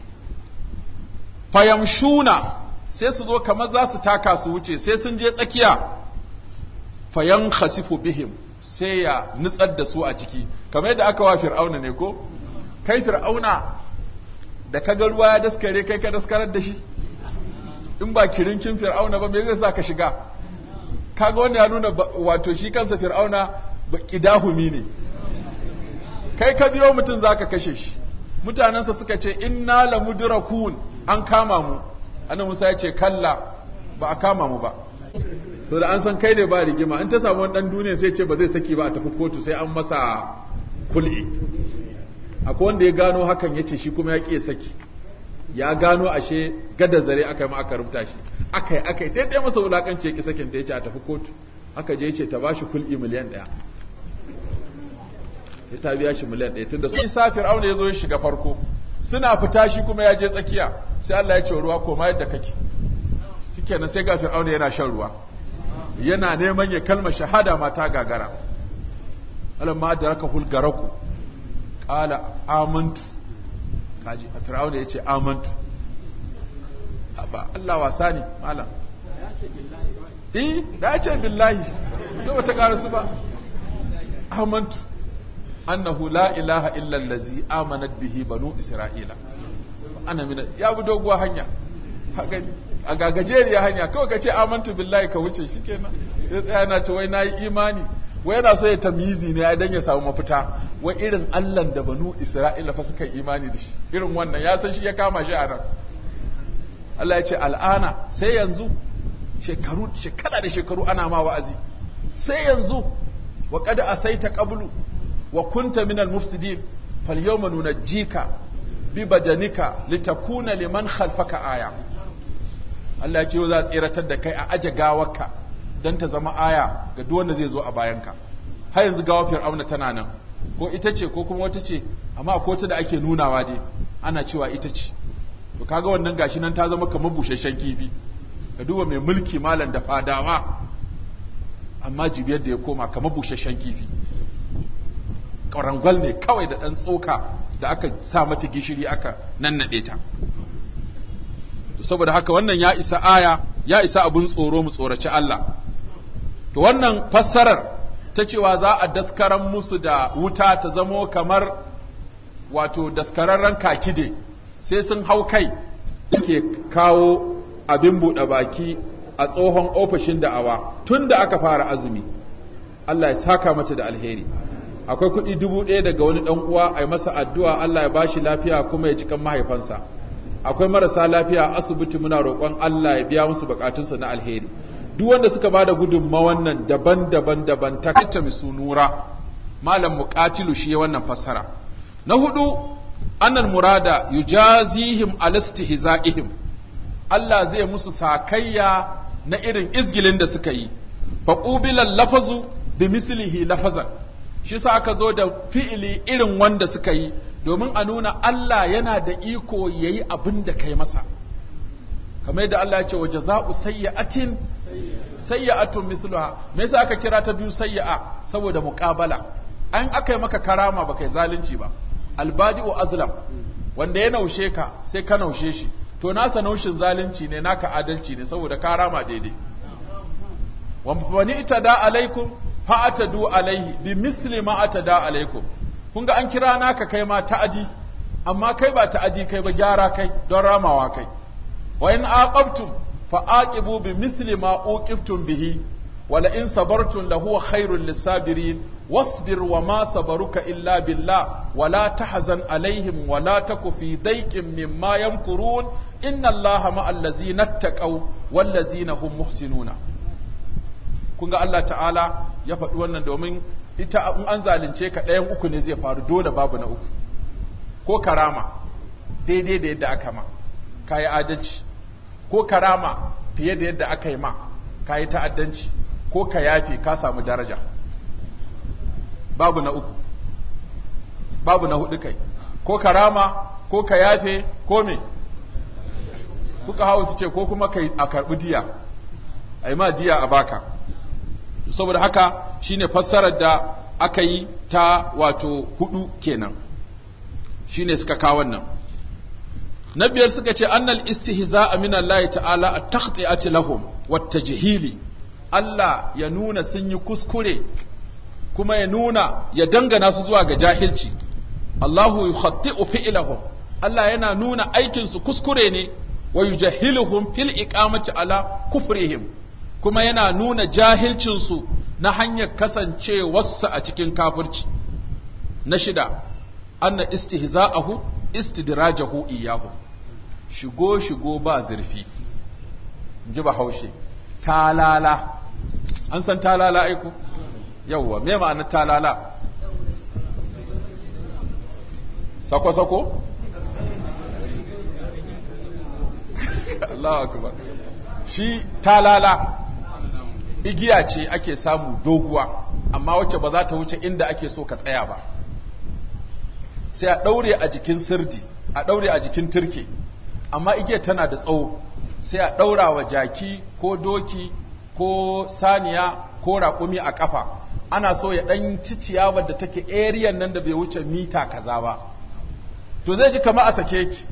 fayamshuna sai su zo kamar za su taka su wuce sai sun je tsakiya fayan khasifu bihim sai ya nutsar da su a ciki kamar yadda aka wa fir'auna ne ko kai fir'auna da kaga ruwa ya daskare kai ka daskarar da shi in ba kirinkin fir'auna ba me zai sa ka shiga kaga wanda ya nuna wato shi kansa fir'auna ba kidahumi ne kai ka biyo mutum zaka kashe shi mutanensa suka ce inna la mudrakun an kama mu annabi Musa ya ce kalla ba a kama mu ba so da an san kai ne ba rigima in ta samu wani dan duniya sai ce ba zai saki ba a tafi kotu sai an masa kul'i akwai wanda ya gano hakan ya ce shi kuma ya ƙi saki ya gano ashe gada zare aka yi ma aka rubuta shi aka yi aka yi ta ɗaya masa wulaƙanci ya ƙi sakin ta ya ce a tafi kotu aka je ya ce ta ba shi kul'i miliyan ɗaya ya ta biya shi miliyan ɗaya tunda sun sa fir'auna ya zo ya shiga farko suna fita shi kuma ya je tsakiya sai Allah ya ce ruwa koma yadda kake shikenan sai ga fir'auna yana shan ruwa yana neman ya kalma shahada mata gagara alamma adraka hul garaku qala amantu kaji a fir'auna yace amantu ba Allah wasa ne malam eh da ya ce billahi to bata karasu ba amantu annahu la ilaha illa allazi amanat bihi banu isra'ila ana mina ya bi doguwa hanya a gagajeriya hanya kawai ka ce amantu billahi ka wuce shikenan sai tsaya na ta wai nayi imani wai yana so ya tamyizi ne idan ya samu mafita wai irin Allah da banu Isra'ila fa suka imani da shi irin wannan ya san shi ya kama shi a nan Allah ya ce al'ana sai yanzu shekaru shekara da shekaru ana ma wa'azi sai yanzu wa qad asaita qablu wa kunta minal mufsidin fal yawma nunajjika bi badanika litakuna liman khalfaka aya Allah ya ce yau za a tseratar da kai a aje gawarka don ta zama aya ga duk wanda zai zo a bayanka har yanzu gawar fir'auna tana nan ko ita ce ko kuma wata ce amma ko ta da ake nunawa dai ana cewa ita ce to kaga wannan gashi nan ta zama kamar busasshen kifi ka duba mai mulki malam da fadawa amma jibiyar da ya koma kamar busasshen kifi ƙwarangwal ne kawai da ɗan tsoka da aka sa mata gishiri aka nannaɗe ta saboda haka wannan ya isa aya ya isa abun tsoro mu tsoraci Allah to wannan fassarar ta cewa za a daskaran musu da wuta ta zamo kamar wato daskararren kakide sai sun hau kai suke kawo abin buɗe baki a tsohon ofishin da'awa tun da aka fara azumi Allah ya saka mata da alheri akwai kuɗi dubu ɗaya daga wani ɗan uwa a yi masa addu'a Allah ya bashi lafiya kuma ya ji kan mahaifansa akwai marasa lafiya a asibiti muna roƙon Allah ya biya musu bukatunsu na alheri duk wanda suka ba da gudunmawan nan daban-daban daban ta kacce misu nura malam muqatilu shi ya wannan fassara na hudu annal murada yujazihim alastihzaihim Allah zai musu sakayya na irin izgilin da suka yi faqubilal lafazu bi mislihi lafazan shi sa aka zo da fi'ili irin wanda suka yi domin a nuna Allah yana da iko ya yi abin da kai masa kamar yadda Allah ya ce wa jaza'u sayyi'atin sayyi'atun mithluha me yasa aka kira ta biyu sayyi'a saboda muqabala an aka yi maka karama ba kai zalunci ba albadi'u azlam wanda ya naushe ka sai ka naushe shi to nasa naushin zalunci ne naka adalci ne saboda karama daidai wa bani itada alaikum fa atadu alaihi bi mithli ma atada alaikum kun ga an kira naka kai ma ta'adi amma kai ba ta'adi kai ba gyara kai don ramawa kai wa in aqabtum fa aqibu bi mithli ma uqibtum bihi wa la in sabartum la huwa khairul lisabirin wasbir wa ma sabaruka illa billah wa la tahzan alaihim wa la taku fi dayqin mimma yamkurun inna allaha ma'al ladzina ittaqaw wal ladzina hum muhsinuna kun ga Allah ta'ala ya faɗi wannan domin ita in an zalunce ka ɗayan uku ne zai faru dole babu na uku ko karama daidai da yadda aka ma ka yi adalci ko karama fiye da yadda aka yi ma ka yi ta'addanci ko ka yafe ka samu daraja babu na uku babu na hudu kai ko karama ko ka yafe ko me kuka hau su ce ko kuma kai a karɓi diya a yi ma diya a baka saboda haka shine fassarar da aka yi ta wato hudu kenan shine suka kawo wannan na biyar suka ce annal istihza'a min Allah ta'ala at-takhti'ati lahum wat-tajhili Allah ya nuna sun yi kuskure kuma ya nuna ya dangana su zuwa ga jahilci Allahu yukhatti'u fi'lahum Allah yana nuna aikin su kuskure ne wa yujahhiluhum fil iqamati ala kufrihim kuma yana nuna jahilcin su na hanyar kasancewarsa a cikin kafirci na shida anna istihza'ahu istidrajahu iyahu shigo shigo ba zurfi ji bahaushe talala an san talala aiko yawwa me ma'anar talala sako sako Allahu akbar shi talala igiya ce ake samu doguwa amma wacce ba za ta wuce inda ake so ka tsaya ba sai a ɗaure a jikin sirdi a ɗaure a jikin turke amma igiyar tana da tsawo sai a ɗaura wa jaki ko doki ko saniya ko raƙumi a ƙafa ana so ya ɗan ci ciyawar da take eriyan nan da bai wuce mita kaza ba to zai ji kama a sake ki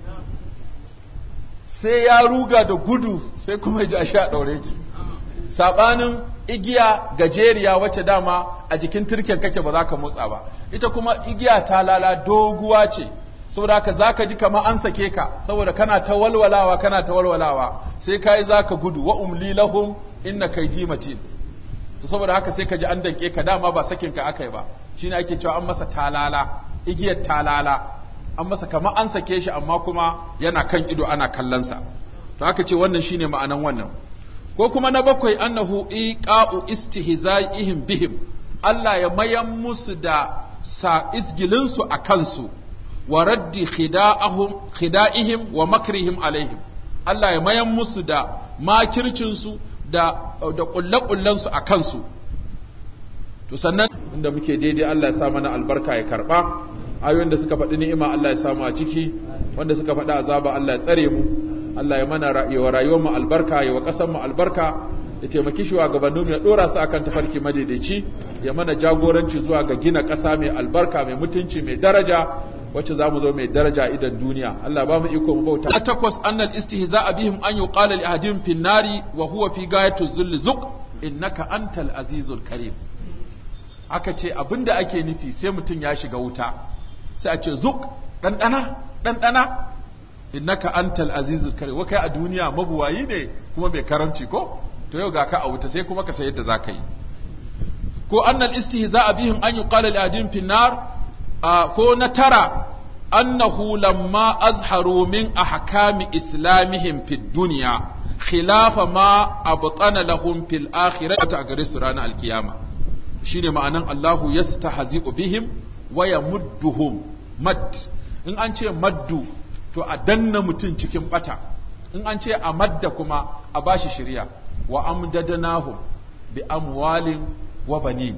sai ya ruga da gudu sai kuma ya ji a sha ɗaure ki saɓanin igiya gajeriya wacce dama a jikin turken kake ba za ka motsa ba ita kuma igiya ta lala doguwa ce saboda haka za ka ji kama an sake ka saboda kana ta walwalawa kana ta walwalawa sai ka yi za ka gudu wa umli lahum inna kaidi matin to saboda haka sai ka ji an danke ka dama ba sakin ka aka yi ba shine ake cewa an masa talala igiyar talala an masa kama an sake shi amma kuma yana kan ido ana kallonsa to aka ce wannan shine ma'anan wannan ko kuma na bakwai annahu iqa'u istihza'ihim bihim Allah ya mayan musu da sa isgilinsu a kansu wa raddi khida'ahum khida'ihim wa makrihim alaihim Allah ya mayan musu da makircinsu da da kullakullansu a kansu to sannan inda muke daidai Allah ya sa mana albarka ya karba ayoyin da suka faɗi ni'ima Allah ya samu a ciki wanda suka faɗi azaba Allah ya tsare mu Allah ya mana wa rayuwar mu albarka ya wa ƙasar mu albarka ya taimaki shugabannin ya dora su akan tafarki madaidaici ya mana jagoranci zuwa ga gina ƙasa mai albarka mai mutunci mai daraja wacce zamu zo mai daraja idan duniya Allah ba mu iko mu bauta takwas annal istihza'a bihim an yuqala li ahadin fin nari wa huwa fi gayatu zulli zuq innaka antal azizul karim aka ce abinda ake nufi sai mutum ya shiga wuta sai a ce zuk ɗanɗana ɗanɗana innaka antal azizul karim wa kai a duniya mabuwayi ne kuma mai karamci ko to yau ga ka a wuta sai kuma ka san yadda zaka yi ko annal istihza'a bihim an yuqala li ahadin fin nar ko na tara annahu lamma azharu min ahkami islamihim fid dunya khilafa ma abtana lahum fil akhirati a gare su ranar alkiyama shine ma'anan Allahu yastahzi'u bihim wa yamudduhum mad in an ce maddu to a danna mutum cikin bata in an ce a madda kuma a bashi shirya wa amdadanahum bi amwalin wa banin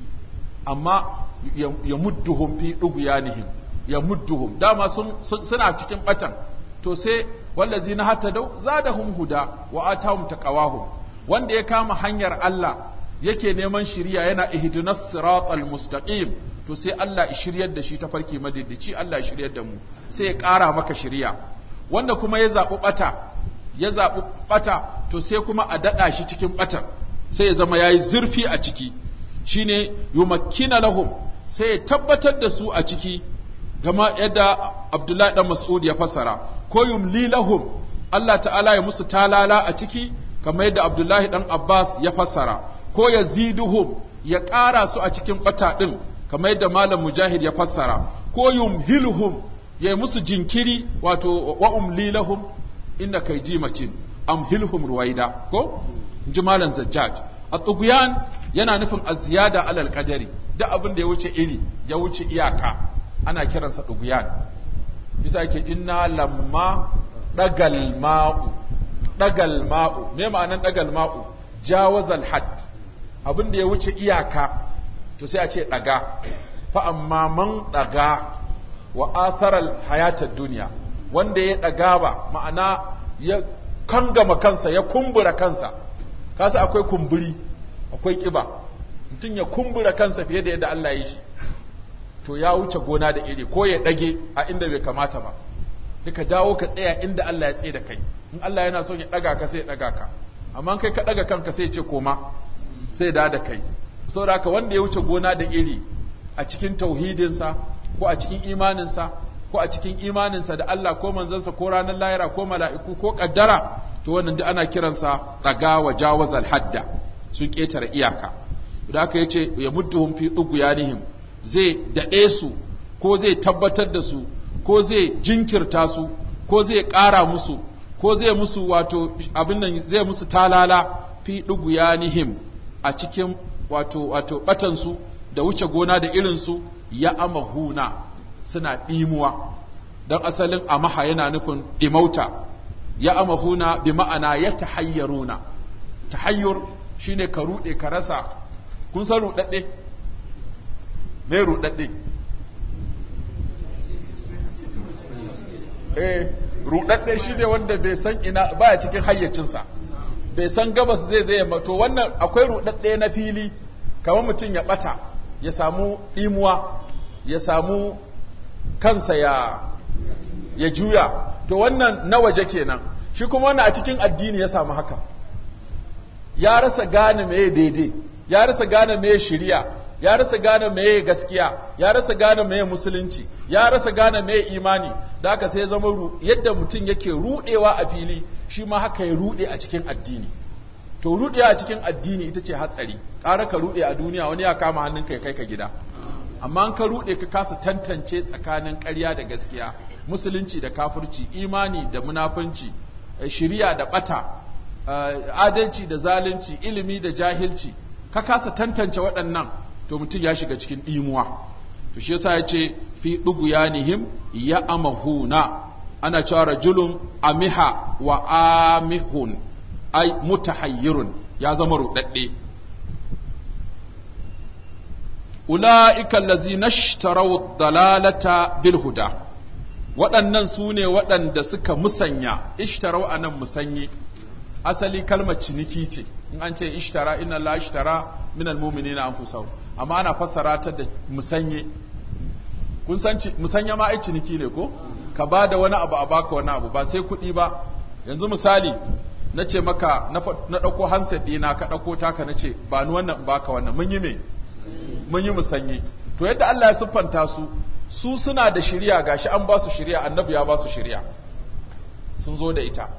amma ya mudduhum fi dughyanihim ya mudduhum dama sun suna cikin batan to sai wallazi na hatta dau zadahum huda wa atahum taqawahum wanda ya kama hanyar Allah yake neman shiriya yana ihdinas siratal mustaqim to sai Allah ya shiryar da shi ta farki madiddici Allah ya shiryar da mu sai ya ƙara maka shiriya wanda kuma ya zaɓi ɓata ya zaɓi ɓata to sai kuma a daɗa shi cikin ɓatan sai ya zama yayi zurfi a ciki shine yumakkina lahum sai ya tabbatar da su a ciki gama yadda Abdullahi dan Mas'ud ya fassara ko yumli lahum Allah ta'ala ya musu talala a ciki kamar yadda Abdullahi dan Abbas ya fassara ko yaziduhum ya ƙara su a cikin ɓata ɗin kamar yadda Malam Mujahid ya fassara ko yumhiluhum ya musu jinkiri wato wa umli lahum inna kai jimatin amhilhum ruwaida ko ji Malam Zajjaj at-tughyan yana nufin az-ziyada alal qadari duk abin da ya wuce iri ya wuce iyaka ana kiransa tughyan bisa yake inna lamma dagal ma'u dagal ma'u me ma'anan dagal ma'u jawazal hadd abin da ya wuce iyaka to sai a ce daga fa amma man daga wa atharal hayatad duniya wanda ya daga ba ma'ana ya kangama kansa ya kumbura kansa kasa akwai kumburi akwai kiba mutum ya kumbura kansa fiye da yadda Allah ya yi shi to ya wuce gona da iri ko ya dage a inda bai kamata ba ka dawo ka tsaya inda Allah ya tsaye da kai in Allah yana son ya daga ka sai ya daga ka amma kai ka daga kanka sai ya ce koma sai da da kai saboda haka wanda ya wuce gona da iri a cikin tauhidinsa ko a cikin imaninsa ko a cikin imaninsa da Allah ko manzansa ko ranar lahira ko mala'iku ko kaddara to wannan duk ana kiransa daga wa jawazal hadda sun ketare iyaka da aka yace ya mudduhum fi dughyanihim zai dade su ko zai tabbatar da su ko zai jinkirta su ko zai ƙara musu ko zai musu wato abin nan zai musu talala fi dughyanihim a cikin wato wato batan su da wuce gona da irin su ya amahuna suna ɗimuwa don asalin amaha yana nufin ɗimauta ya amahuna bi ma'ana ya tahayyaruna tahayyur shine ka ruɗe ka rasa kun san ruɗaɗɗe me ruɗaɗɗe eh ruɗaɗɗe shine wanda bai san ina baya cikin hayyacinsa bai san gabas zai zai yamma to wannan akwai ruɗaɗɗe na fili kamar mutum ya ɓata ya samu ɗimuwa ya samu kansa ya ya juya to wannan na waje kenan shi kuma wannan a cikin addini ya samu haka ya rasa gane meye daidai ya rasa gane meye shiriya ya rasa gane meye gaskiya ya rasa gane meye musulunci ya rasa gane meye imani da haka sai zama yadda mutum yake rudewa a fili shi ma haka ya rude a cikin addini to rudewa a cikin addini ita ce hatsari ƙara ka rude a duniya wani ya kama hannun kai kai ka gida amma an ka rude ka kasa tantance tsakanin ƙarya da gaskiya musulunci da kafirci imani da munafunci shiriya da bata adalci da zalunci ilimi da jahilci ka kasa tantance waɗannan to mutum ya shiga cikin ɗimuwa to shi yasa ya ce fi ɗuguyanihim ya amahuna ana cewa rajulun amiha wa amihun ai mutahayyirun ya zama ruɗaɗɗe ula'ika allazina ishtaraw dalalata bil huda waɗannan su ne waɗanda suka musanya ishtarau anan musanyi asali kalmar ciniki ce in an ce ishtara inna la ishtara min almu'minina anfusahum amma ana fassara ta da musanye kun san musanya ma ai ciniki ne ko ka bada wani abu a baka wani abu ba sai kuɗi ba yanzu misali na ce maka na ɗauko handset ɗina ka ɗauko taka na ce ba ni wannan baka wannan mun yi me mun yi musanye to yadda Allah ya siffanta su su suna da shiriya gashi an ba su shiriya annabi ya ba su shiriya sun zo da ita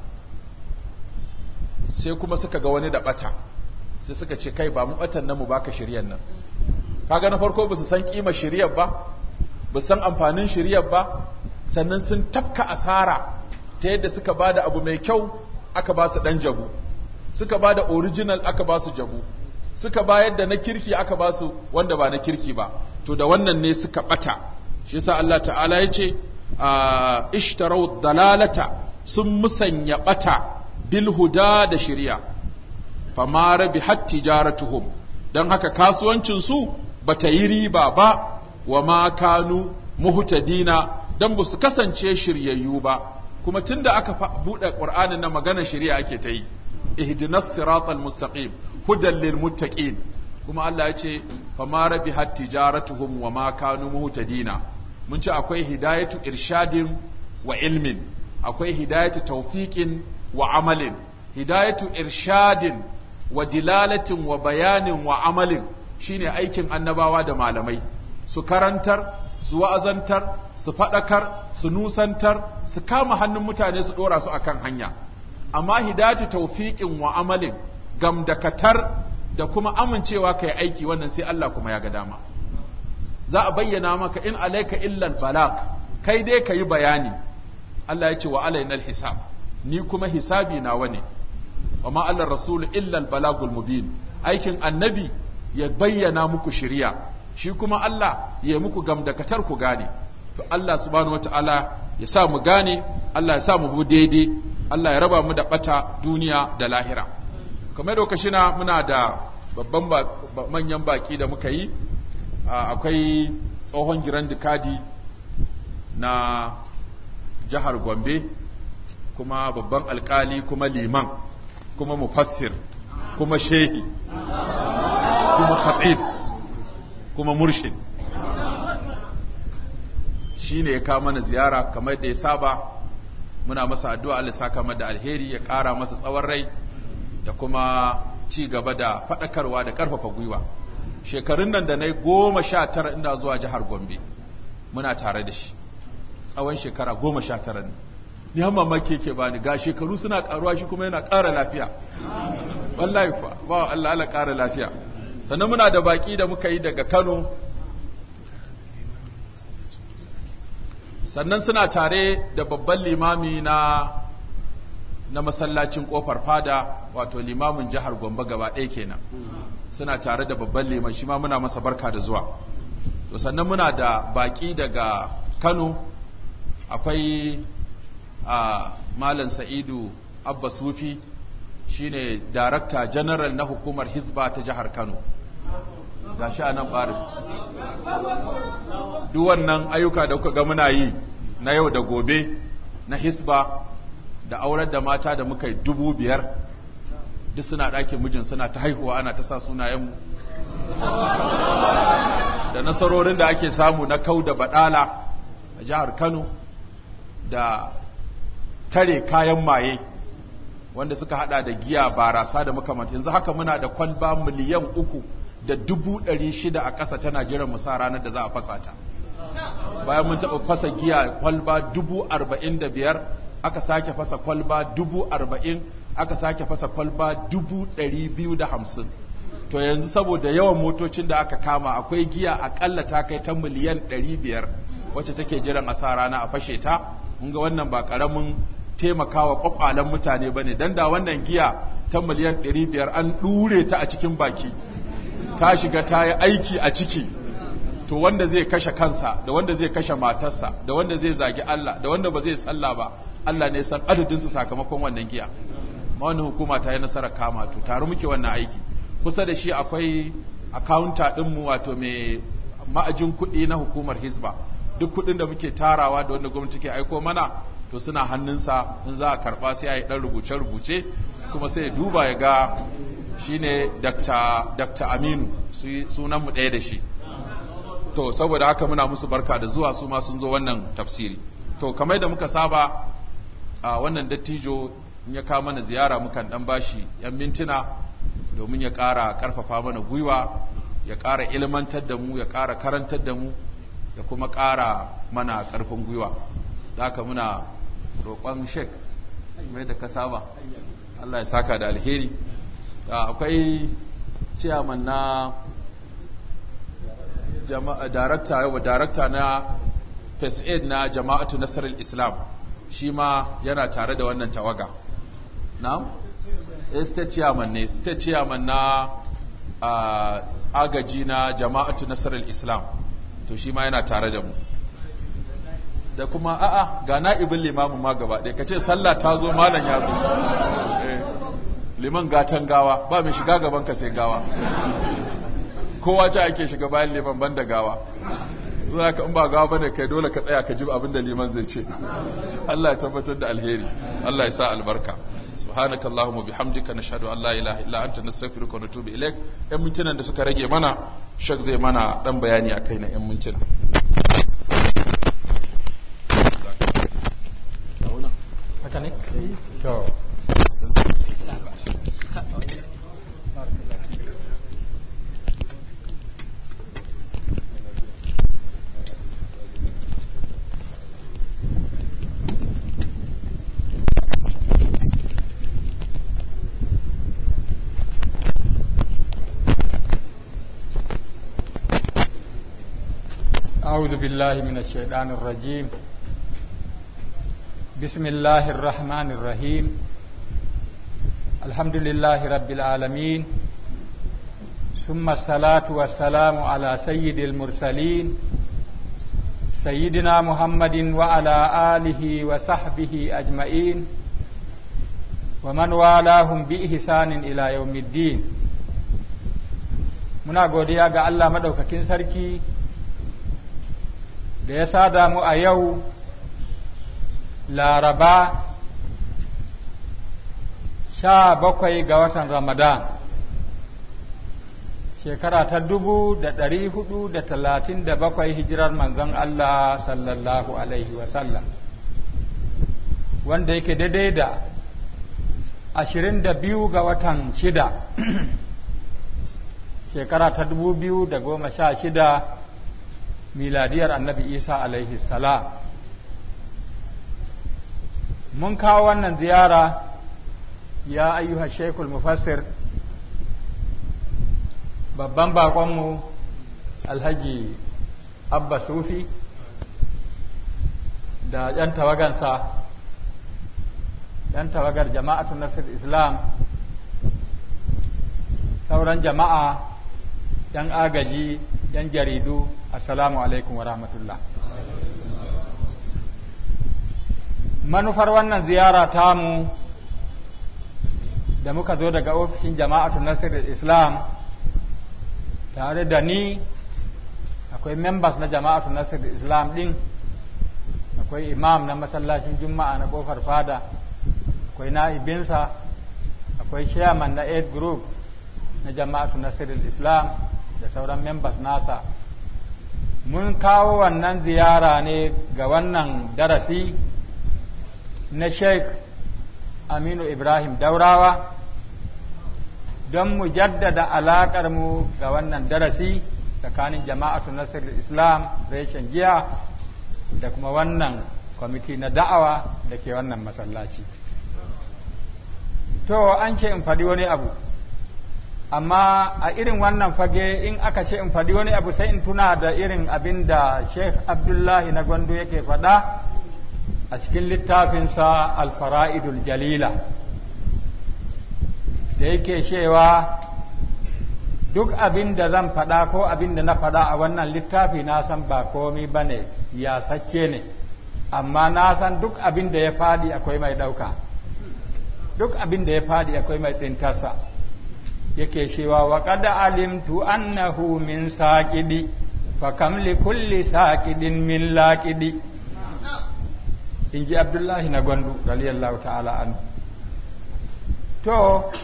sai kuma suka ga wani da bata sai suka ce kai ba mu batan nan mu baka shiriyar nan kaga na farko ba su san kima shiriyar ba ba san amfanin shiriyar ba sannan sun tafka asara ta yadda suka bada abu mai kyau aka ba su dan jabu suka bada original aka ba su jabu suka bayar da na kirki aka ba su wanda ba na kirki ba to da wannan ne suka bata shi yasa Allah ta'ala ya ce ishtarau dalalata sun musanya bata bil huda da shari'a fama rabihat tijaratuhum dan haka kasuwancin su bata yi riba ba wa ma kanu muhtadina dan ba su kasance shiryayyu ba kuma tunda aka bude qur'anin na magana shari'a ake ta yi ihdinas siratal mustaqim hudan lil muttaqin kuma Allah ya ce fama rabihat tijaratuhum wa ma kanu muhtadina mun ce akwai hidayatu irshadin wa ilmin akwai hidayatu tawfiqin wa amalin hidayatu irshadin wa dilalatin wa bayanin wa amalin shine aikin annabawa da malamai su karantar su wa'azantar su faɗakar su nusantar su kama hannun mutane su ɗora su akan hanya amma hidayatu tawfiqin wa amalin gamdakatar da kuma amincewa kai aiki wannan sai Allah kuma ya ga dama za a bayyana maka in alaika illal balag kai dai ka yi bayani Allah ya ce wa alainal hisab ni kuma hisabi nawa ne wa ma Allah rasul illal balagul mubin aikin annabi ya bayyana muku shiriya shi kuma Allah ya muku gamdakatar ku gane to Allah subhanahu wataala ya sa mu gane Allah ya sa mu bu daidai Allah ya raba mu da bata duniya da lahira kamar da kashina muna da babban manyan baki da muka yi akwai tsohon giran dikadi na jihar gombe kuma babban alkali kuma liman kuma mufassir kuma shehi kuma khatib kuma murshid shi ne ya kawo mana ziyara kamar da ya saba muna masa addu'a Allah saka da alheri ya ƙara masa tsawon rai da kuma ci gaba da faɗakarwa da ƙarfafa gwiwa shekarun nan da na yi goma sha tara ina zuwa jihar gombe muna tare da shi tsawon shekara goma sha tara ne ni har mamaki yake bani ga shekaru suna karuwa shi kuma yana ƙara lafiya wallahi fa ba Allah Allah ƙara lafiya sannan muna da baki da muka yi daga Kano sannan suna tare da babban limami na na masallacin kofar fada wato limamin jihar Gombe gaba ɗaya kenan suna tare da babban liman shi ma muna masa barka da zuwa to sannan muna da baki daga Kano akwai a Malam Sa'idu Abba Sufi shine Darakta General na hukumar Hizba ta jihar Kano gashi a nan ɓarin duk wannan ayyuka da kuka ga muna yi na yau da gobe na Hizba da aurar da mata da muka yi dubu biyar duk suna ɗakin mijin suna ta haihuwa ana ta sa sunayenmu da nasarorin da ake samu na kau da baɗala a jihar Kano da tare kayan maye wanda suka hada da giya barasa da makamanta yanzu haka muna da kwalba miliyan uku da dubu ɗari shida a ƙasa tana jiran mu sa ranar da za a fasa ta bayan mun taɓa fasa giya kwalba dubu arba'in da biyar aka sake fasa kwalba dubu arba'in aka sake fasa kwalba dubu ɗari biyu da hamsin to yanzu saboda yawan motocin da aka kama akwai giya akalla ta kai ta miliyan ɗari biyar wacce take jiran a sa rana a fashe ta mun ga wannan ba ƙaramin taimakawa kwakwalen mutane ba ne don da wannan giya ta miliyan 500 an ɗure ta a cikin baki ta shiga ta yi aiki a ciki to wanda zai kashe kansa da wanda zai kashe matarsa da wanda zai zagi Allah da wanda ba zai salla ba Allah ne san adadinsu sakamakon wannan giya ma wannan hukuma ta yi nasarar kama to tare muke wannan aiki kusa da shi akwai akawunta ɗinmu wato mai ma'ajin kuɗi na hukumar hisba duk kuɗin da muke tarawa da wanda gwamnati ke aiko mana to suna hannunsa in za a karba sai a yi ɗan rubuce-rubuce kuma sai ya duba ya ga shi ne Dr. Aminu sunanmu ɗaya da shi to saboda haka muna musu barka da zuwa su ma sun zo wannan tafsiri to kamar da muka saba a wannan dattijo in ya kawo mana ziyara mukan ɗan bashi 'yan mintuna domin ya ƙara ƙarfafa mana gwiwa ya ƙara ilmantar da mu ya ƙara karantar da mu ya kuma ƙara mana ƙarfin gwiwa da haka muna roƙon shek mai da ka saba Allah ya saka da alheri akwai ciyaman na darakta yau darakta na first aid na jama'atu nasarar islam shi ma yana tare da wannan tawaga na? state chairman ne state chairman na agaji na jama'atu nasarar islam to shi ma yana tare da mu da kuma a'a ga na'ibin limamin ma gaba ɗaya ka ce sallah ta zo malam ya zo liman gatan gawa ba mai shiga gaban ka sai gawa kowa ce ake shiga bayan liman ban da gawa za ka in ba gawa bane kai dole ka tsaya ka ji abin da liman zai ce Allah ya tabbatar da alheri Allah ya sa albarka subhanaka allahumma bihamdika nashhadu an la ilaha illa anta nastaghfiruka wa natubu ilaik yan mintunan da suka rage mana shak zai mana dan bayani akai na yan mintuna haka ne? to أعوذ بالله من الشيطان الرجيم بسم الله الرحمن الرحيم الحمد لله رب العالمين ثم الصلاة والسلام على سيد المرسلين سيدنا محمد وعلى آله وصحبه أجمعين ومن والاهم بإحسان إلى يوم الدين muna godiya ga Allah madaukakin sarki da ya sada mu a yau laraba sha bakwai ga watan ramadan shekara ta dubu da ɗari hudu da talatin da bakwai hijirar manzon Allah sallallahu alaihi wasallam wanda yake daidai da ashirin da biyu ga watan shida shekara ta dubu biyu da goma sha shida miladiyar annabi isa alaihi salam mun kawo wannan ziyara ya ayyuha shekul mufassir babban bakonmu alhaji abba sufi da yan tawagansa yan tawagar jama'atun nasir islam sauran jama'a yan agaji yan jaridu assalamu alaikum wa rahmatullah manufar wannan ziyara tamu da muka zo daga ofishin jama'atun nasir islam tare da ni akwai members na jama'atun nasir islam din akwai imam na masallacin juma'a na kofar fada akwai na'ibinsa akwai chairman na aid group na jama'atu nasirul islam da sauran members nasa mun kawo wannan ziyara ne ga wannan darasi na sheikh aminu ibrahim daurawa don mu jaddada alaƙar mu ga wannan darasi tsakanin jama'atu nasirul islam reshen jiya da kuma wannan kwamiti na da'awa da ke wannan masallaci to an ce in faɗi wani abu amma a irin wannan fage in aka ce in faɗi wani abu sai in tuna da irin abin da sheikh abdullahi na gwando yake faɗa a cikin littafinsa alfara'idul jalila da yake cewa duk abin da zan faɗa ko abin da na faɗa a wannan littafi na san ba komi ba ne ya sacce ne amma na san duk abin da ya faɗi akwai mai ɗauka duk abin da ya faɗi akwai mai tsintarsa yake cewa wa qad alimtu annahu min saqidi fa kam li kulli saqidin min laqidi inji abdullahi na gondu radiyallahu ta'ala an to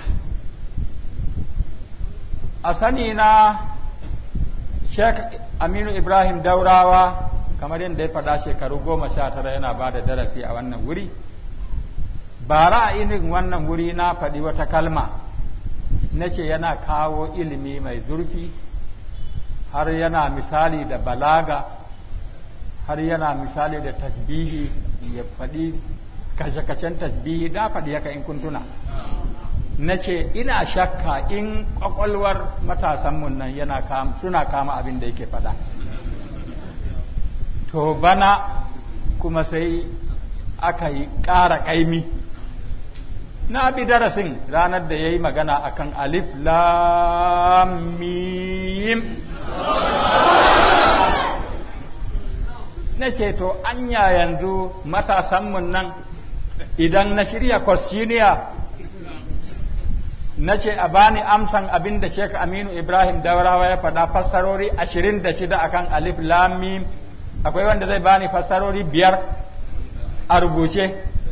a sani na Sheikh Aminu Ibrahim Daurawa kamar yadda ya faɗa shekaru goma sha tara yana ba da darasi a wannan wuri bara a irin wannan wuri na faɗi wata kalma na ce yana kawo ilimi mai zurfi har yana misali da balaga har yana misali da tasbihi ya faɗi kashe-kashen tasbihi da faɗi haka in kuntuna na ce ina shakka in ƙwaƙwalwar matasanmu nan yana suna kama abin da yake faɗa to bana kuma sai aka yi ƙara ƙaimi na bi darasin ranar da ya yi magana a kan alif lamim na ce to anya yanzu matasanmu nan idan na shirya kwasiniya na ce a bani amsan abin da Sheikh Aminu Ibrahim Daurawa ya faɗa fassarori ashirin da shida akan alif lamim akwai wanda zai bani fassarori biyar a rubuce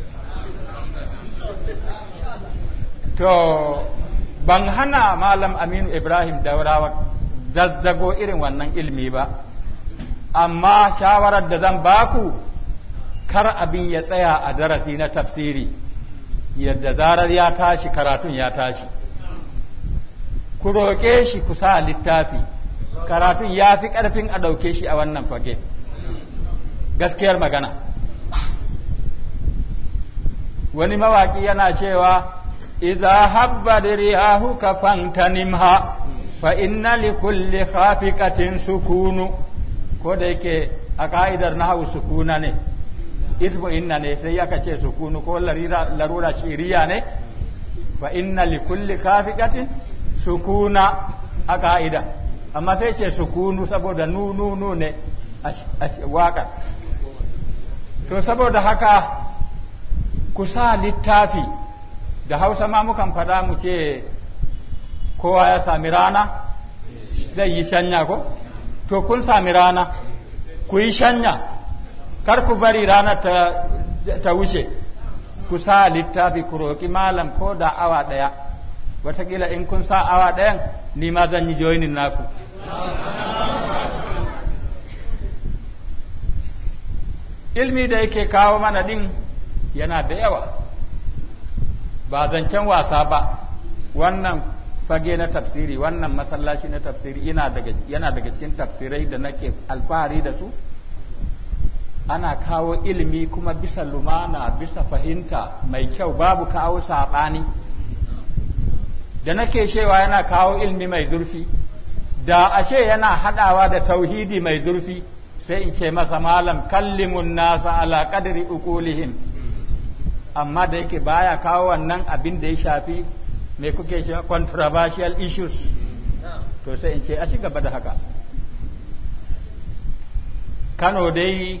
to ban hana malam aminu ibrahim daurawa zazzago irin wannan ilmi ba amma shawarar da zan baku kar abin ya tsaya a darasi na tafsiri yadda zarar ya tashi karatun ya tashi ku roƙe shi ku sa littafi karatun ya fi ƙarfin a ɗauke shi a wannan fage gaskiyar magana wani mawaƙi yana cewa إذا هبت رياهك فانتنمها فإن لكل خافقة سكون كوديك أقايدر نحو سكون ne ismu inna ne sai aka ce sukunu ko larura shiriya ne fa inna li kulli kafiqatin sukuna a ka'ida amma sai ce sukunu saboda nu nu nu ne a waka to saboda haka ku sa littafi da hausa ma mukan faɗa mu ce kowa ya sami rana zai yi shanya ko to kun sami rana ku yi shanya kar ku bari rana ta, ta wuce ku sa littafi ku roƙi malam ko da awa ɗaya watakila in kun sa awa ɗayan ni ma zan yi joinin naku ilmi da yake kawo mana ɗin yana da yawa ba zancen wasa ba wannan fage na tafsiri wannan masallaci na tafsiri yana daga yana daga cikin tafsirai da nake alfahari da su ana kawo ilimi kuma bisa lumana bisa fahimta mai kyau babu kawo saɓani da nake cewa yana kawo ilimi mai zurfi da ashe yana haɗawa da tauhidi mai zurfi sai in ce masa malam kallimun nasa ala qadri uqulihim amma da yake baya kawo wannan abin da ya shafi me kuke shi controversial issues to sai in ce a ci gaba da haka Kano dai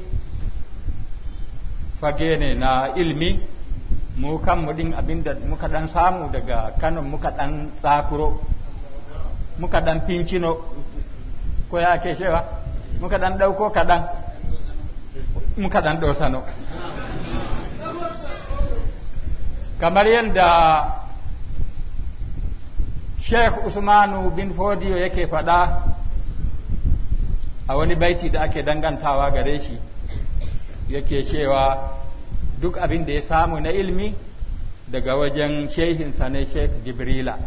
fage ne na ilmi mu kanmu din abinda muka dan samu daga Kano muka dan tsakuro muka dan fincino ko ya ke shewa muka dan dauko kadan muka dan dosano kamar yadda Sheikh Usmanu bin Fodiyo yake faɗa a wani baiti da ake dangantawa gare shi yake cewa duk abin da ya samu na ilmi daga wajen shehinsa ne Sheikh Jibrila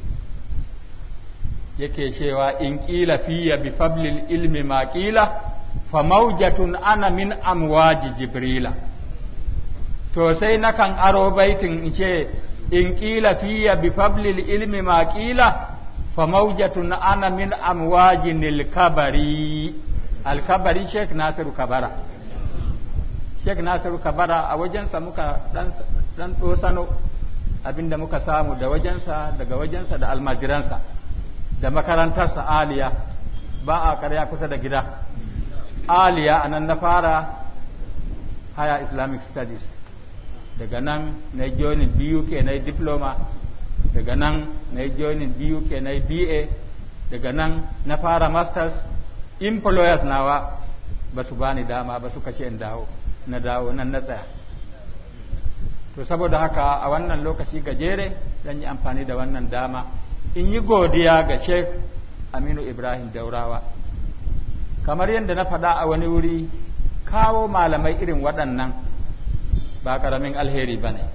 yake cewa in ƙila fiye bi fablil ilmi ma ƙila fa maujatun ana min amwaji Jibrila to sai nakan aro baitin in ce in ƙila fiye bi fablil ilmi ma ƙila fa maujatun ana min amwaji nilkabari alkabari Sheikh Nasiru Kabara Sheikh Nasiru Kabara a wajensa muka dan ɗosano abinda muka samu da wajensa daga wajensa da almajiransa da makarantarsa aliya ba a karya kusa da gida aliya a nan na fara haya islamic studies daga nan na yi joinin BUK na yi diploma daga nan na yi joinin BUK na yi BA daga nan na fara masters employers nawa ba su bani dama ba suka ce in dawo na dawo nan na tsaya to saboda haka a wannan lokaci gajere zan yi amfani da wannan dama in yi godiya ga sheikh aminu ibrahim daurawa kamar yadda na faɗa a wani wuri kawo malamai irin waɗannan ba ƙaramin alheri ba ne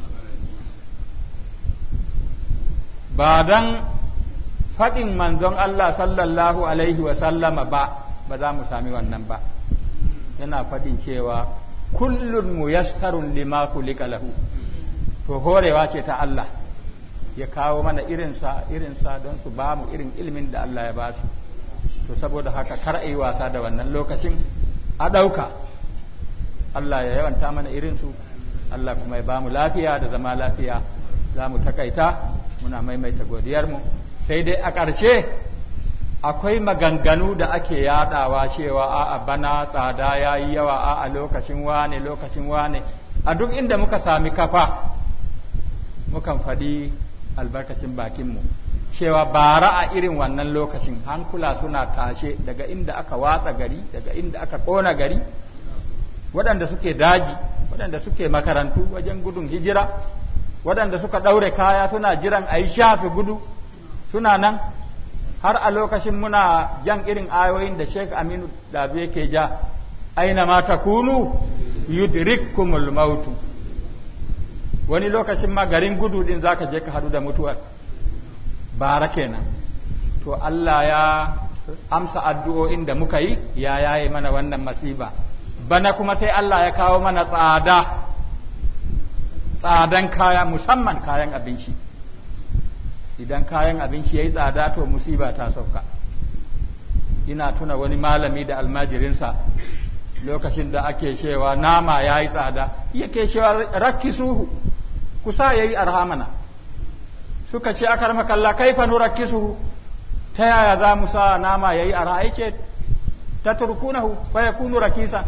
ba don faɗin manzon Allah sallallahu alaihi wasallama ba ba za mu sami wannan ba yana faɗin cewa kullun muyassarun lima kulika lahu to horewa ce ta Allah ya kawo mana irinsa irinsa don su ba mu irin ilimin da Allah ya ba su to saboda haka kar a yi wasa da wannan lokacin a ɗauka Allah ya yawanta mana irinsu Allah kuma ya ba mu lafiya da zama lafiya za mu takaita muna maimaita godiyarmu sai dai a ƙarshe akwai maganganu da ake yadawa cewa a bana tsada ya yi yawa a lokacin wane lokacin wane a duk inda muka sami kafa mukan faɗi albarkacin bakinmu cewa bara a irin wannan lokacin hankula suna tashe daga inda aka watsa gari daga inda aka ƙona gari waɗanda suke daji waɗanda suke makarantu wajen gudun hijira waɗanda suka ɗaure kaya suna jiran a yi shafe gudu suna nan har a lokacin muna jan irin ayoyin da Sheikh Aminu Dabi yake ja aina ma takunu yudrikkumul mautu wani lokacin ma garin gudu din zaka je ka hadu da mutuwar bara kenan to Allah ya amsa addu'o'in da muka yi ya yaye mana wannan masiba bana kuma sai Allah ya kawo mana tsada tsadan kaya musamman kayan abinci idan kayan abinci ya yi tsada to musiba ta sauka ina tuna wani malami da almajirinsa lokacin da ake cewa nama ya yi tsada yake cewa rakki suhu kusa ya yi arhamana suka ce aka kalla kaifa nu rakki suhu ta yaya za mu sa nama ya yi arha ce ta turkunahu fa ya kunu rakisa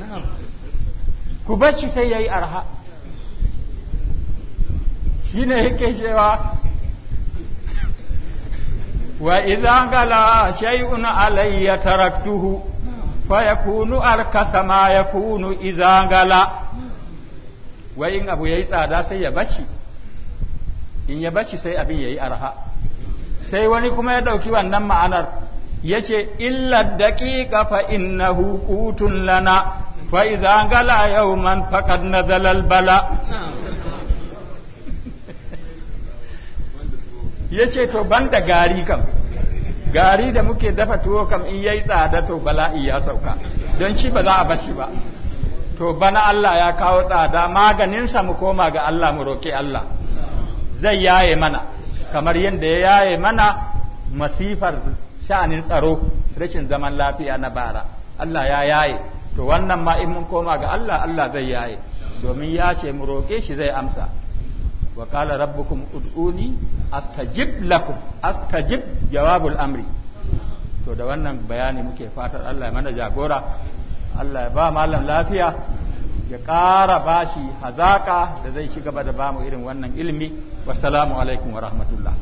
ku bar shi sai ya yi arha shine yake cewa وإذا غلا شيء علي تركته فيكون أركس ما يكون إذا غلا وإن أبو يي tsada sai ya bashi in ya bashi sai abin yayi arha sai wani kuma ya dauki wannan ma'anar yace illa daqiqa fa innahu qutun lana fa idza gala yawman faqad nazala al bala ya ce to ban da gari kam gari da muke dafa tuwo kam in yayi tsada to bala'i ya sauka don shi ba za a bashi ba to bana Allah ya kawo tsada maganinsa mu koma ga Allah mu roƙi Allah zai yaye mana kamar yadda ya yaye mana masifar sha'anin tsaro rashin zaman lafiya na bara Allah ya yaye to wannan ma in mun koma ga Allah Allah zai yaye domin ya ce mu roƙe shi zai amsa wa qala rabbukum ud'uni astajib lakum astajib jawabul amri to da wannan bayani muke fatar Allah ya mana jagora Allah ya ba malam lafiya ya ƙara bashi hazaka da zai ci gaba da bamu irin wannan ilimi wassalamu alaikum wa rahmatullah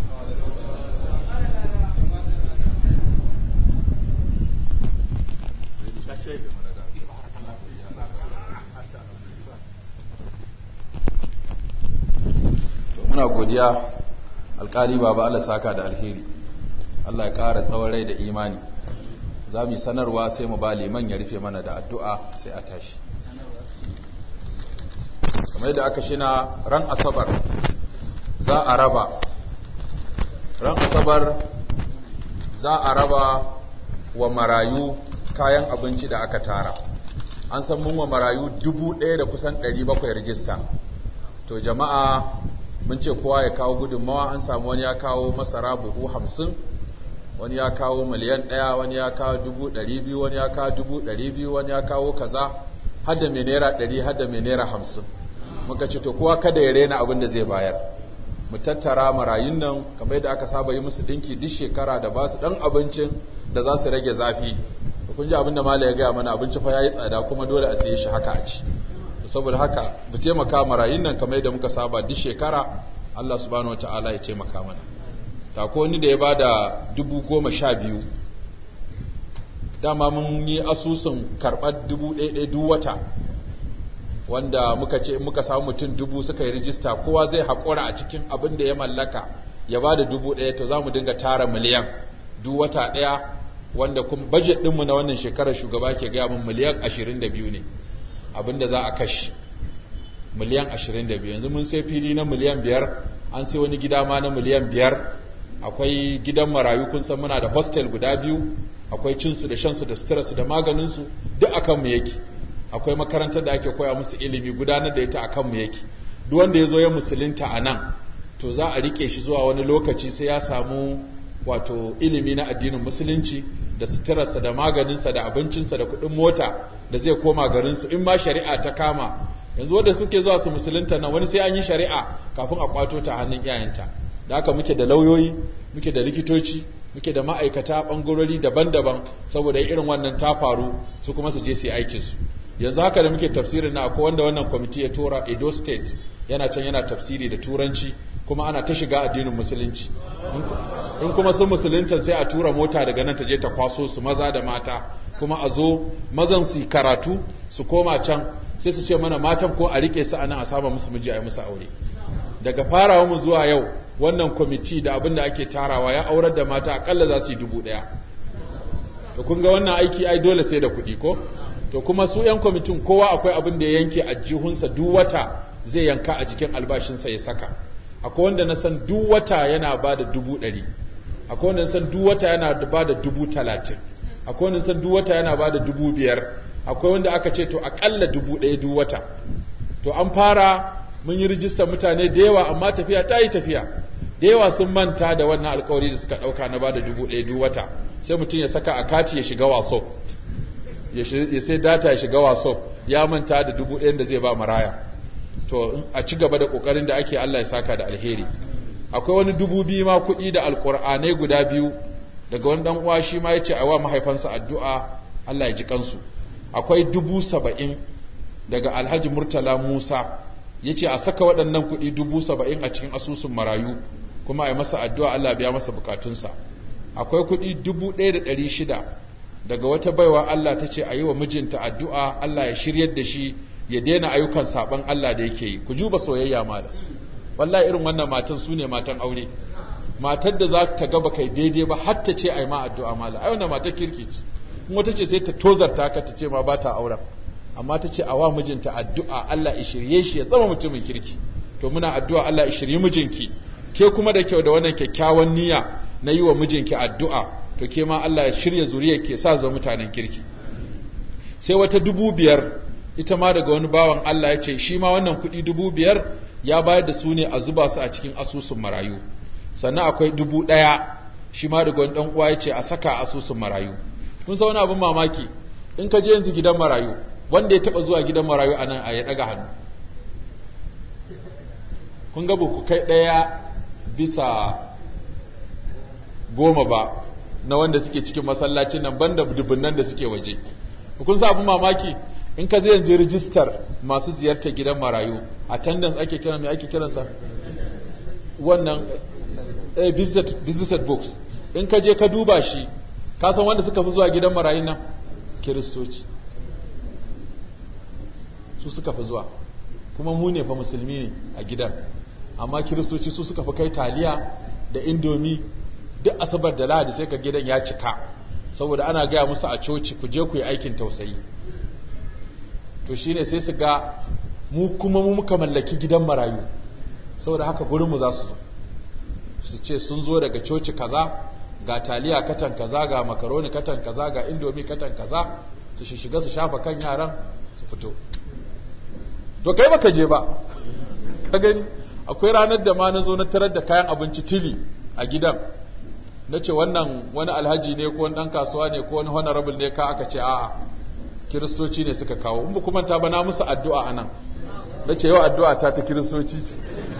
muna godiya alkali baba Allah saka da alheri Allah ya ƙara tsawon rai da imani za mu yi sanarwa sai mu ba liman ya rufe mana da addu'a sai a tashi kamar yadda aka shina ran asabar za a raba ran asabar za a raba wa marayu kayan abinci da aka tara an san mun wa marayu dubu ɗaya da kusan ɗari bakwai rijista to jama'a mun ce kowa ya kawo gudunmawa an samu wani ya kawo masara buhu hamsin wani ya kawo miliyan ɗaya wani ya kawo dubu ɗari biyu wani ya kawo dubu ɗari biyu wani ya kawo kaza hada mai naira ɗari hada mai naira hamsin muka ce to kowa kada ya rena abin da zai bayar mu tattara marayun nan kamar yadda aka saba yi musu ɗinki duk shekara da ba su ɗan abincin da za su rage zafi kun ji abin da mala ya gaya mana abinci fa ya yi tsada kuma dole a siye shi haka a ci saboda haka mu taimaka marayun nan kamar yadda muka saba duk shekara Allah subhanahu wataala ya taimaka mana ta ko ni da ya bada dubu goma sha biyu dama mun yi asusun karɓar dubu ɗaya duk wata wanda muka ce muka samu mutum dubu suka yi rijista kowa zai haƙura a cikin abin da ya mallaka ya ba da dubu ɗaya to za mu dinga tara miliyan duk wata ɗaya wanda kuma bajet ɗinmu na wannan shekarar shugaba ke gaya min miliyan ashirin da biyu ne abin da za a kashe miliyan ashirin da biyu yanzu mun sai fili na miliyan biyar an sai wani gida ma na miliyan biyar akwai gidan marayu kun san muna da hostel guda biyu akwai cinsu da shansu da suturarsu da maganinsu duk akan mu yake akwai makarantar da ake koya musu ilimi gudanar da ita akan mu yake duk wanda ya zo ya musulunta a nan to za a rike shi zuwa wani lokaci sai ya samu wato ilimi na addinin musulunci da suturarsa da maganinsa da abincinsa da kuɗin mota da zai koma garinsu in ma shari'a ta kama yanzu wanda kuke zuwa su musulunta nan wani sai an yi shari'a kafin a kwato ta hannun iyayenta da haka muke da lauyoyi muke da likitoci muke da ma'aikata bangarori daban-daban saboda irin wannan ta faru su kuma su je su yi aikinsu yanzu haka da muke tafsirin na akwai wanda wannan kwamiti ya tura edo state yana can yana tafsiri da turanci kuma ana ta shiga addinin musulunci in kuma sun musulunta sai a tura mota daga nan ta je ta kwaso su maza da mata kuma a zo mazan su karatu su koma can sai su ce mana matan ko a rike su anan a saba musu miji a yi musu aure daga farawa mu zuwa yau wannan kwamiti da abin da ake tarawa ya aurar da mata akalla za su yi dubu ɗaya to kun ga wannan aiki ai dole sai da kuɗi ko to kuma su 'yan kwamitin kowa akwai abin da ya yanke a jihunsa duk wata zai yanka a jikin albashinsa ya saka akwai wanda na san duk wata yana ba da dubu ɗari akwai wanda na san duk wata yana ba da dubu talatin akwai wanda na san duk wata yana ba da dubu biyar akwai wanda aka ce to akalla dubu ɗaya duk wata to an fara mun yi rijistar mutane da yawa amma tafiya ta yi tafiya da yawa sun manta da wannan alkawari da suka ɗauka na ba da dubu ɗaya duk wata sai mutum ya saka a kati ya shiga waso ya sai data ya shiga waso ya manta da dubu ɗayan da zai ba maraya to a ci gaba da ƙoƙarin da ake Allah ya saka da alheri akwai wani dubu biyu ma kuɗi da alƙur'anai guda biyu daga wani ɗan uwa shi ma ya ce a wa mahaifansa addu'a Allah ya ji kansu akwai dubu saba'in daga alhaji murtala musa ya ce a saka waɗannan kuɗi dubu saba'in a cikin asusun marayu kuma a yi masa addu'a Allah biya masa bukatunsa akwai kuɗi dubu ɗaya da ɗari shida daga wata baiwa Allah ta ce a yi wa mijinta addu'a Allah ya shiryar da shi ya daina ayyukan saɓan Allah da yake yi ku juba soyayya mala wallahi irin wannan matan su ne matan aure matar da za ta gaba kai daidai ba har ta ce a yi ma addu'a mala ai wannan matar kirki ce kuma ta ce sai ta tozarta ka ta ce ma ba ta auren amma ta ce a wa mijinta addu'a Allah ya shirye shi ya zama mutumin kirki to muna addu'a Allah ya shirye mijinki ke kuma da kyau da wannan kyakkyawan niyya na yi wa mijinki addu'a to ke ma Allah ya shirya zuriya ke sa zama mutanen kirki sai wata dubu biyar ita ma daga wani bawan Allah ya ce shi ma wannan kuɗi dubu biyar ya bayar da su ne a zuba su a cikin asusun marayu sannan akwai dubu ɗaya shi ma daga wani ɗan uwa ya ce a saka a asusun marayu kun sa wani abin mamaki in ka je yanzu gidan marayu wanda ya taɓa zuwa gidan marayu a nan a ya ɗaga hannu kun ga ku kai ɗaya bisa goma ba na wanda suke cikin masallacin nan banda dubunnan da suke waje kun sa abin mamaki in ka zai yanzu rijistar masu ziyartar gidan marayu attendance ake kiran mai ake kiransa wannan eh, visited, visited books in ka je ka duba shi ka san wanda suka fi zuwa gidan marayun nan kiristoci su suka fi zuwa kuma mu ne fa musulmi ne a gidan amma kiristoci su suka fi kai taliya da indomi duk asabar da lahadi sai ka gidan ya cika saboda ana gaya musu a coci ku je ku yi aikin tausayi to shine sai su ga mu kuma mu muka mallaki gidan marayu saboda haka gurinmu za su zo su ce sun zo daga coci kaza ga taliya katan kaza ga makaroni katan kaza ga indomi katan kaza su shiga su shafa kan yaran su fito to kai baka je ba ka gani akwai ranar da ma na zo na tarar da kayan abinci tili a gidan na ce wannan wani alhaji ne ko wani ɗan kasuwa ne ko wani honorable ne ka aka ce a'a kiristoci ne suka kawo in ba kuma ta bana musu addu'a anan na ce yau addu'a ta ta kiristoci ce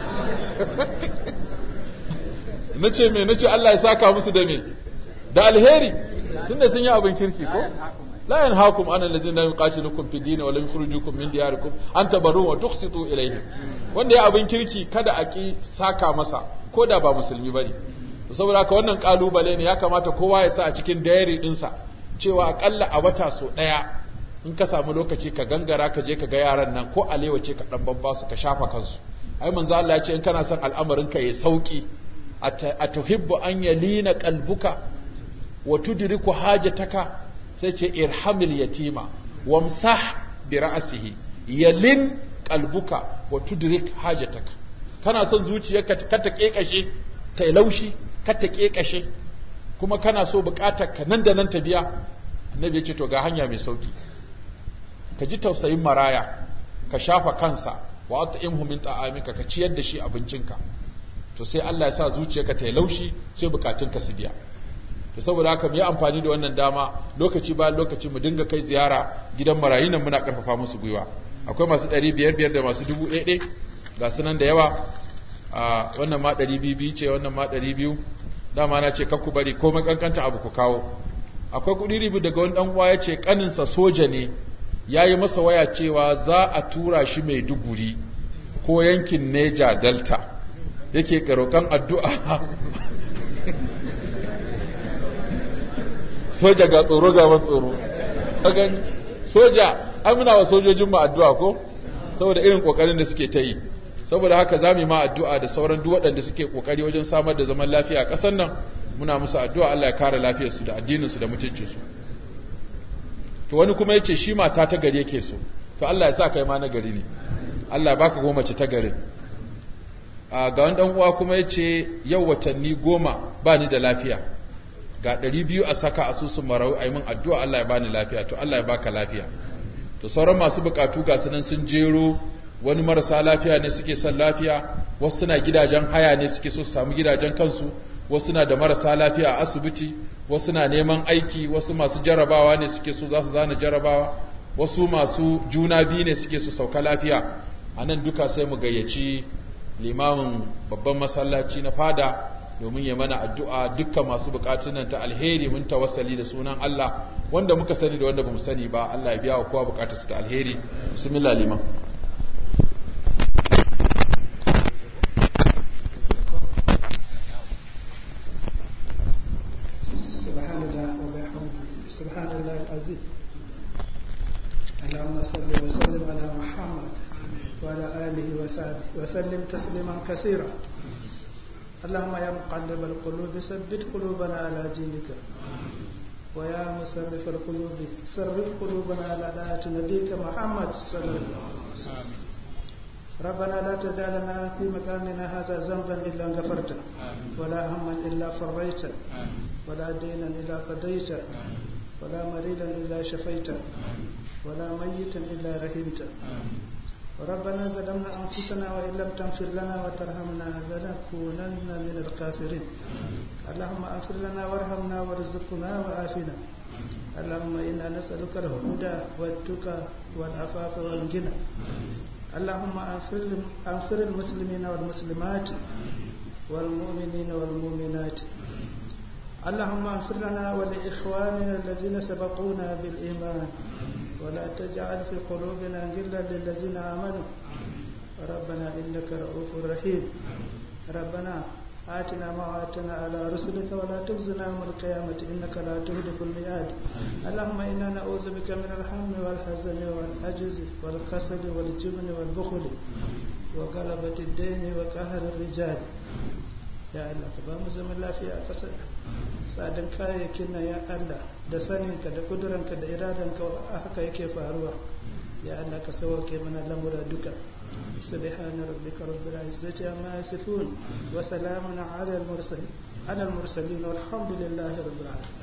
na ce me na ce Allah ya saka musu da me da alheri tunda sun yi abin kirki ko la yanhaakum an allazina yuqatilukum fi dini wa lam yukhrijukum min diyarikum an tabarru wa tuqsitu ilayhim wanda ya abin kirki kada a ki saka masa ko da ba musulmi bane saboda haka wannan kalubale ne ya kamata kowa ya sa a cikin diary dinsa cewa akalla a wata so daya in ka samu lokaci ka gangara ka je ka ga yaran nan ko alewa ce ka dan babba su ka shafa kansu ai manzo Allah ya ce in kana son al'amarin ka yayi sauki atuhibbu an yalina qalbuka wa tudriku hajataka sai ce irhamil yatima wamsah bi ra'sihi yalin qalbuka wa tudrik hajataka kana son zuciyarka ka ta kekashe ta laushi ka ta kekashe kuma kana so bukatar ka nan da nan ta biya annabi ya ce to ga hanya mai sauki ka ji tausayin maraya ka shafa kansa wa at'imhu min ta'amika ka ciyar da shi abincinka to sai Allah ya sa zuciyarka ta yi laushi sai bukatunka su biya to saboda haka mu yi amfani da wannan dama lokaci bayan lokaci mu dinga kai ziyara gidan marayu nan muna karfafa musu gwiwa akwai masu ɗari biyar biyar da masu dubu ɗaya ɗaya ga su nan da yawa a wannan ma ɗari biyu biyu ce wannan ma ɗari biyu dama na ce kakku bari komai kankanta abu ku kawo akwai kuɗi ribu daga wani ɗan uwa ya ce ƙaninsa soja ne ya yi masa waya cewa za a tura shi mai duguri ko yankin neja delta yake roƙon addu'a soja ga tsoro ga ban tsoro kagan soja ai muna wa sojojin mu addu'a ko saboda irin kokarin da suke ta yi saboda haka za mu yi ma addu'a da sauran duk waɗanda suke kokari wajen samar da zaman lafiya a ƙasar nan muna musu addu'a Allah ya kare lafiyarsu da addininsu da mutuncinsu to wani kuma yace shi mata ta gari yake so to Allah ya sa kai ma na gari ne Allah ya baka goma ce ta garin a ga wani dan uwa kuma yace yau watanni goma ba ni da lafiya ga ɗari biyu a saka asusun marau a yi min addu'a Allah ya bani lafiya to Allah ya baka lafiya to sauran masu bukatu ga sunan sun jero wani marasa lafiya ne suke son lafiya wasu suna gidajen haya ne suke so su samu gidajen kansu wasu na da marasa lafiya a asibiti wasu na neman aiki wasu masu jarabawa ne suke so za su zana jarabawa wasu masu juna biyu ne suke so sauka lafiya a nan duka sai mu gayyaci limamin babban masallaci na fada domin ya mana addu'a dukkan masu bukatun nan ta alheri mun tawassali da sunan Allah wanda muka sani da wanda bamu sani ba Allah ya biya wa kowa bukatarsa ta alheri bismillah liman سبحان الله وبحمده سبحان الله العظيم اللهم صل وسلم على محمد وعلى آله وصحبه وسلم تسليما كثيرا اللهم يا مقلب القلوب ثبت قلوبنا على دينك ويا مصرف القلوب صرف قلوبنا على طاعة نبيك محمد صلى الله عليه وسلم ربنا لا تدع لنا في مكاننا هذا ذنبا إلا غفرته ولا هما إلا فريته ولا دينا إلا قضيته ولا مريضا إلا شفيته ولا ميتا إلا رحمته ربنا ظلمنا أنفسنا وإن لم تغفر لنا وترحمنا لنكونن من الخاسرين اللهم اغفر لنا وارحمنا وارزقنا وعافنا اللهم إنا نسألك الهدى والتقى والعفاف والغنى اللهم اغفر المسلمين والمسلمات والمؤمنين والمؤمنات اللهم اغفر لنا ولإخواننا الذين سبقونا بالإيمان ولا تجعل في قلوبنا غلا للذين آمنوا ربنا إنك رؤوف رحيم ربنا آتنا ما وعدتنا على رسلك ولا تخزنا يوم القيامة إنك لا تهلك الميعاد اللهم إنا نعوذ بك من الهم والحزن والعجز والكسل والجبن والبخل وغلبة الدين وقهر الرجال ya Allah ka ba mu zaman lafiya a ƙasar tsadan kayayyakin nan ya Allah da saninka da kuduranka da iradanka haka yake faruwa ya Allah ka sauke mana lamura duka سبحان ربك رب العزة عما يصفون وسلام على المرسلين على المرسلين والحمد لله رب العالمين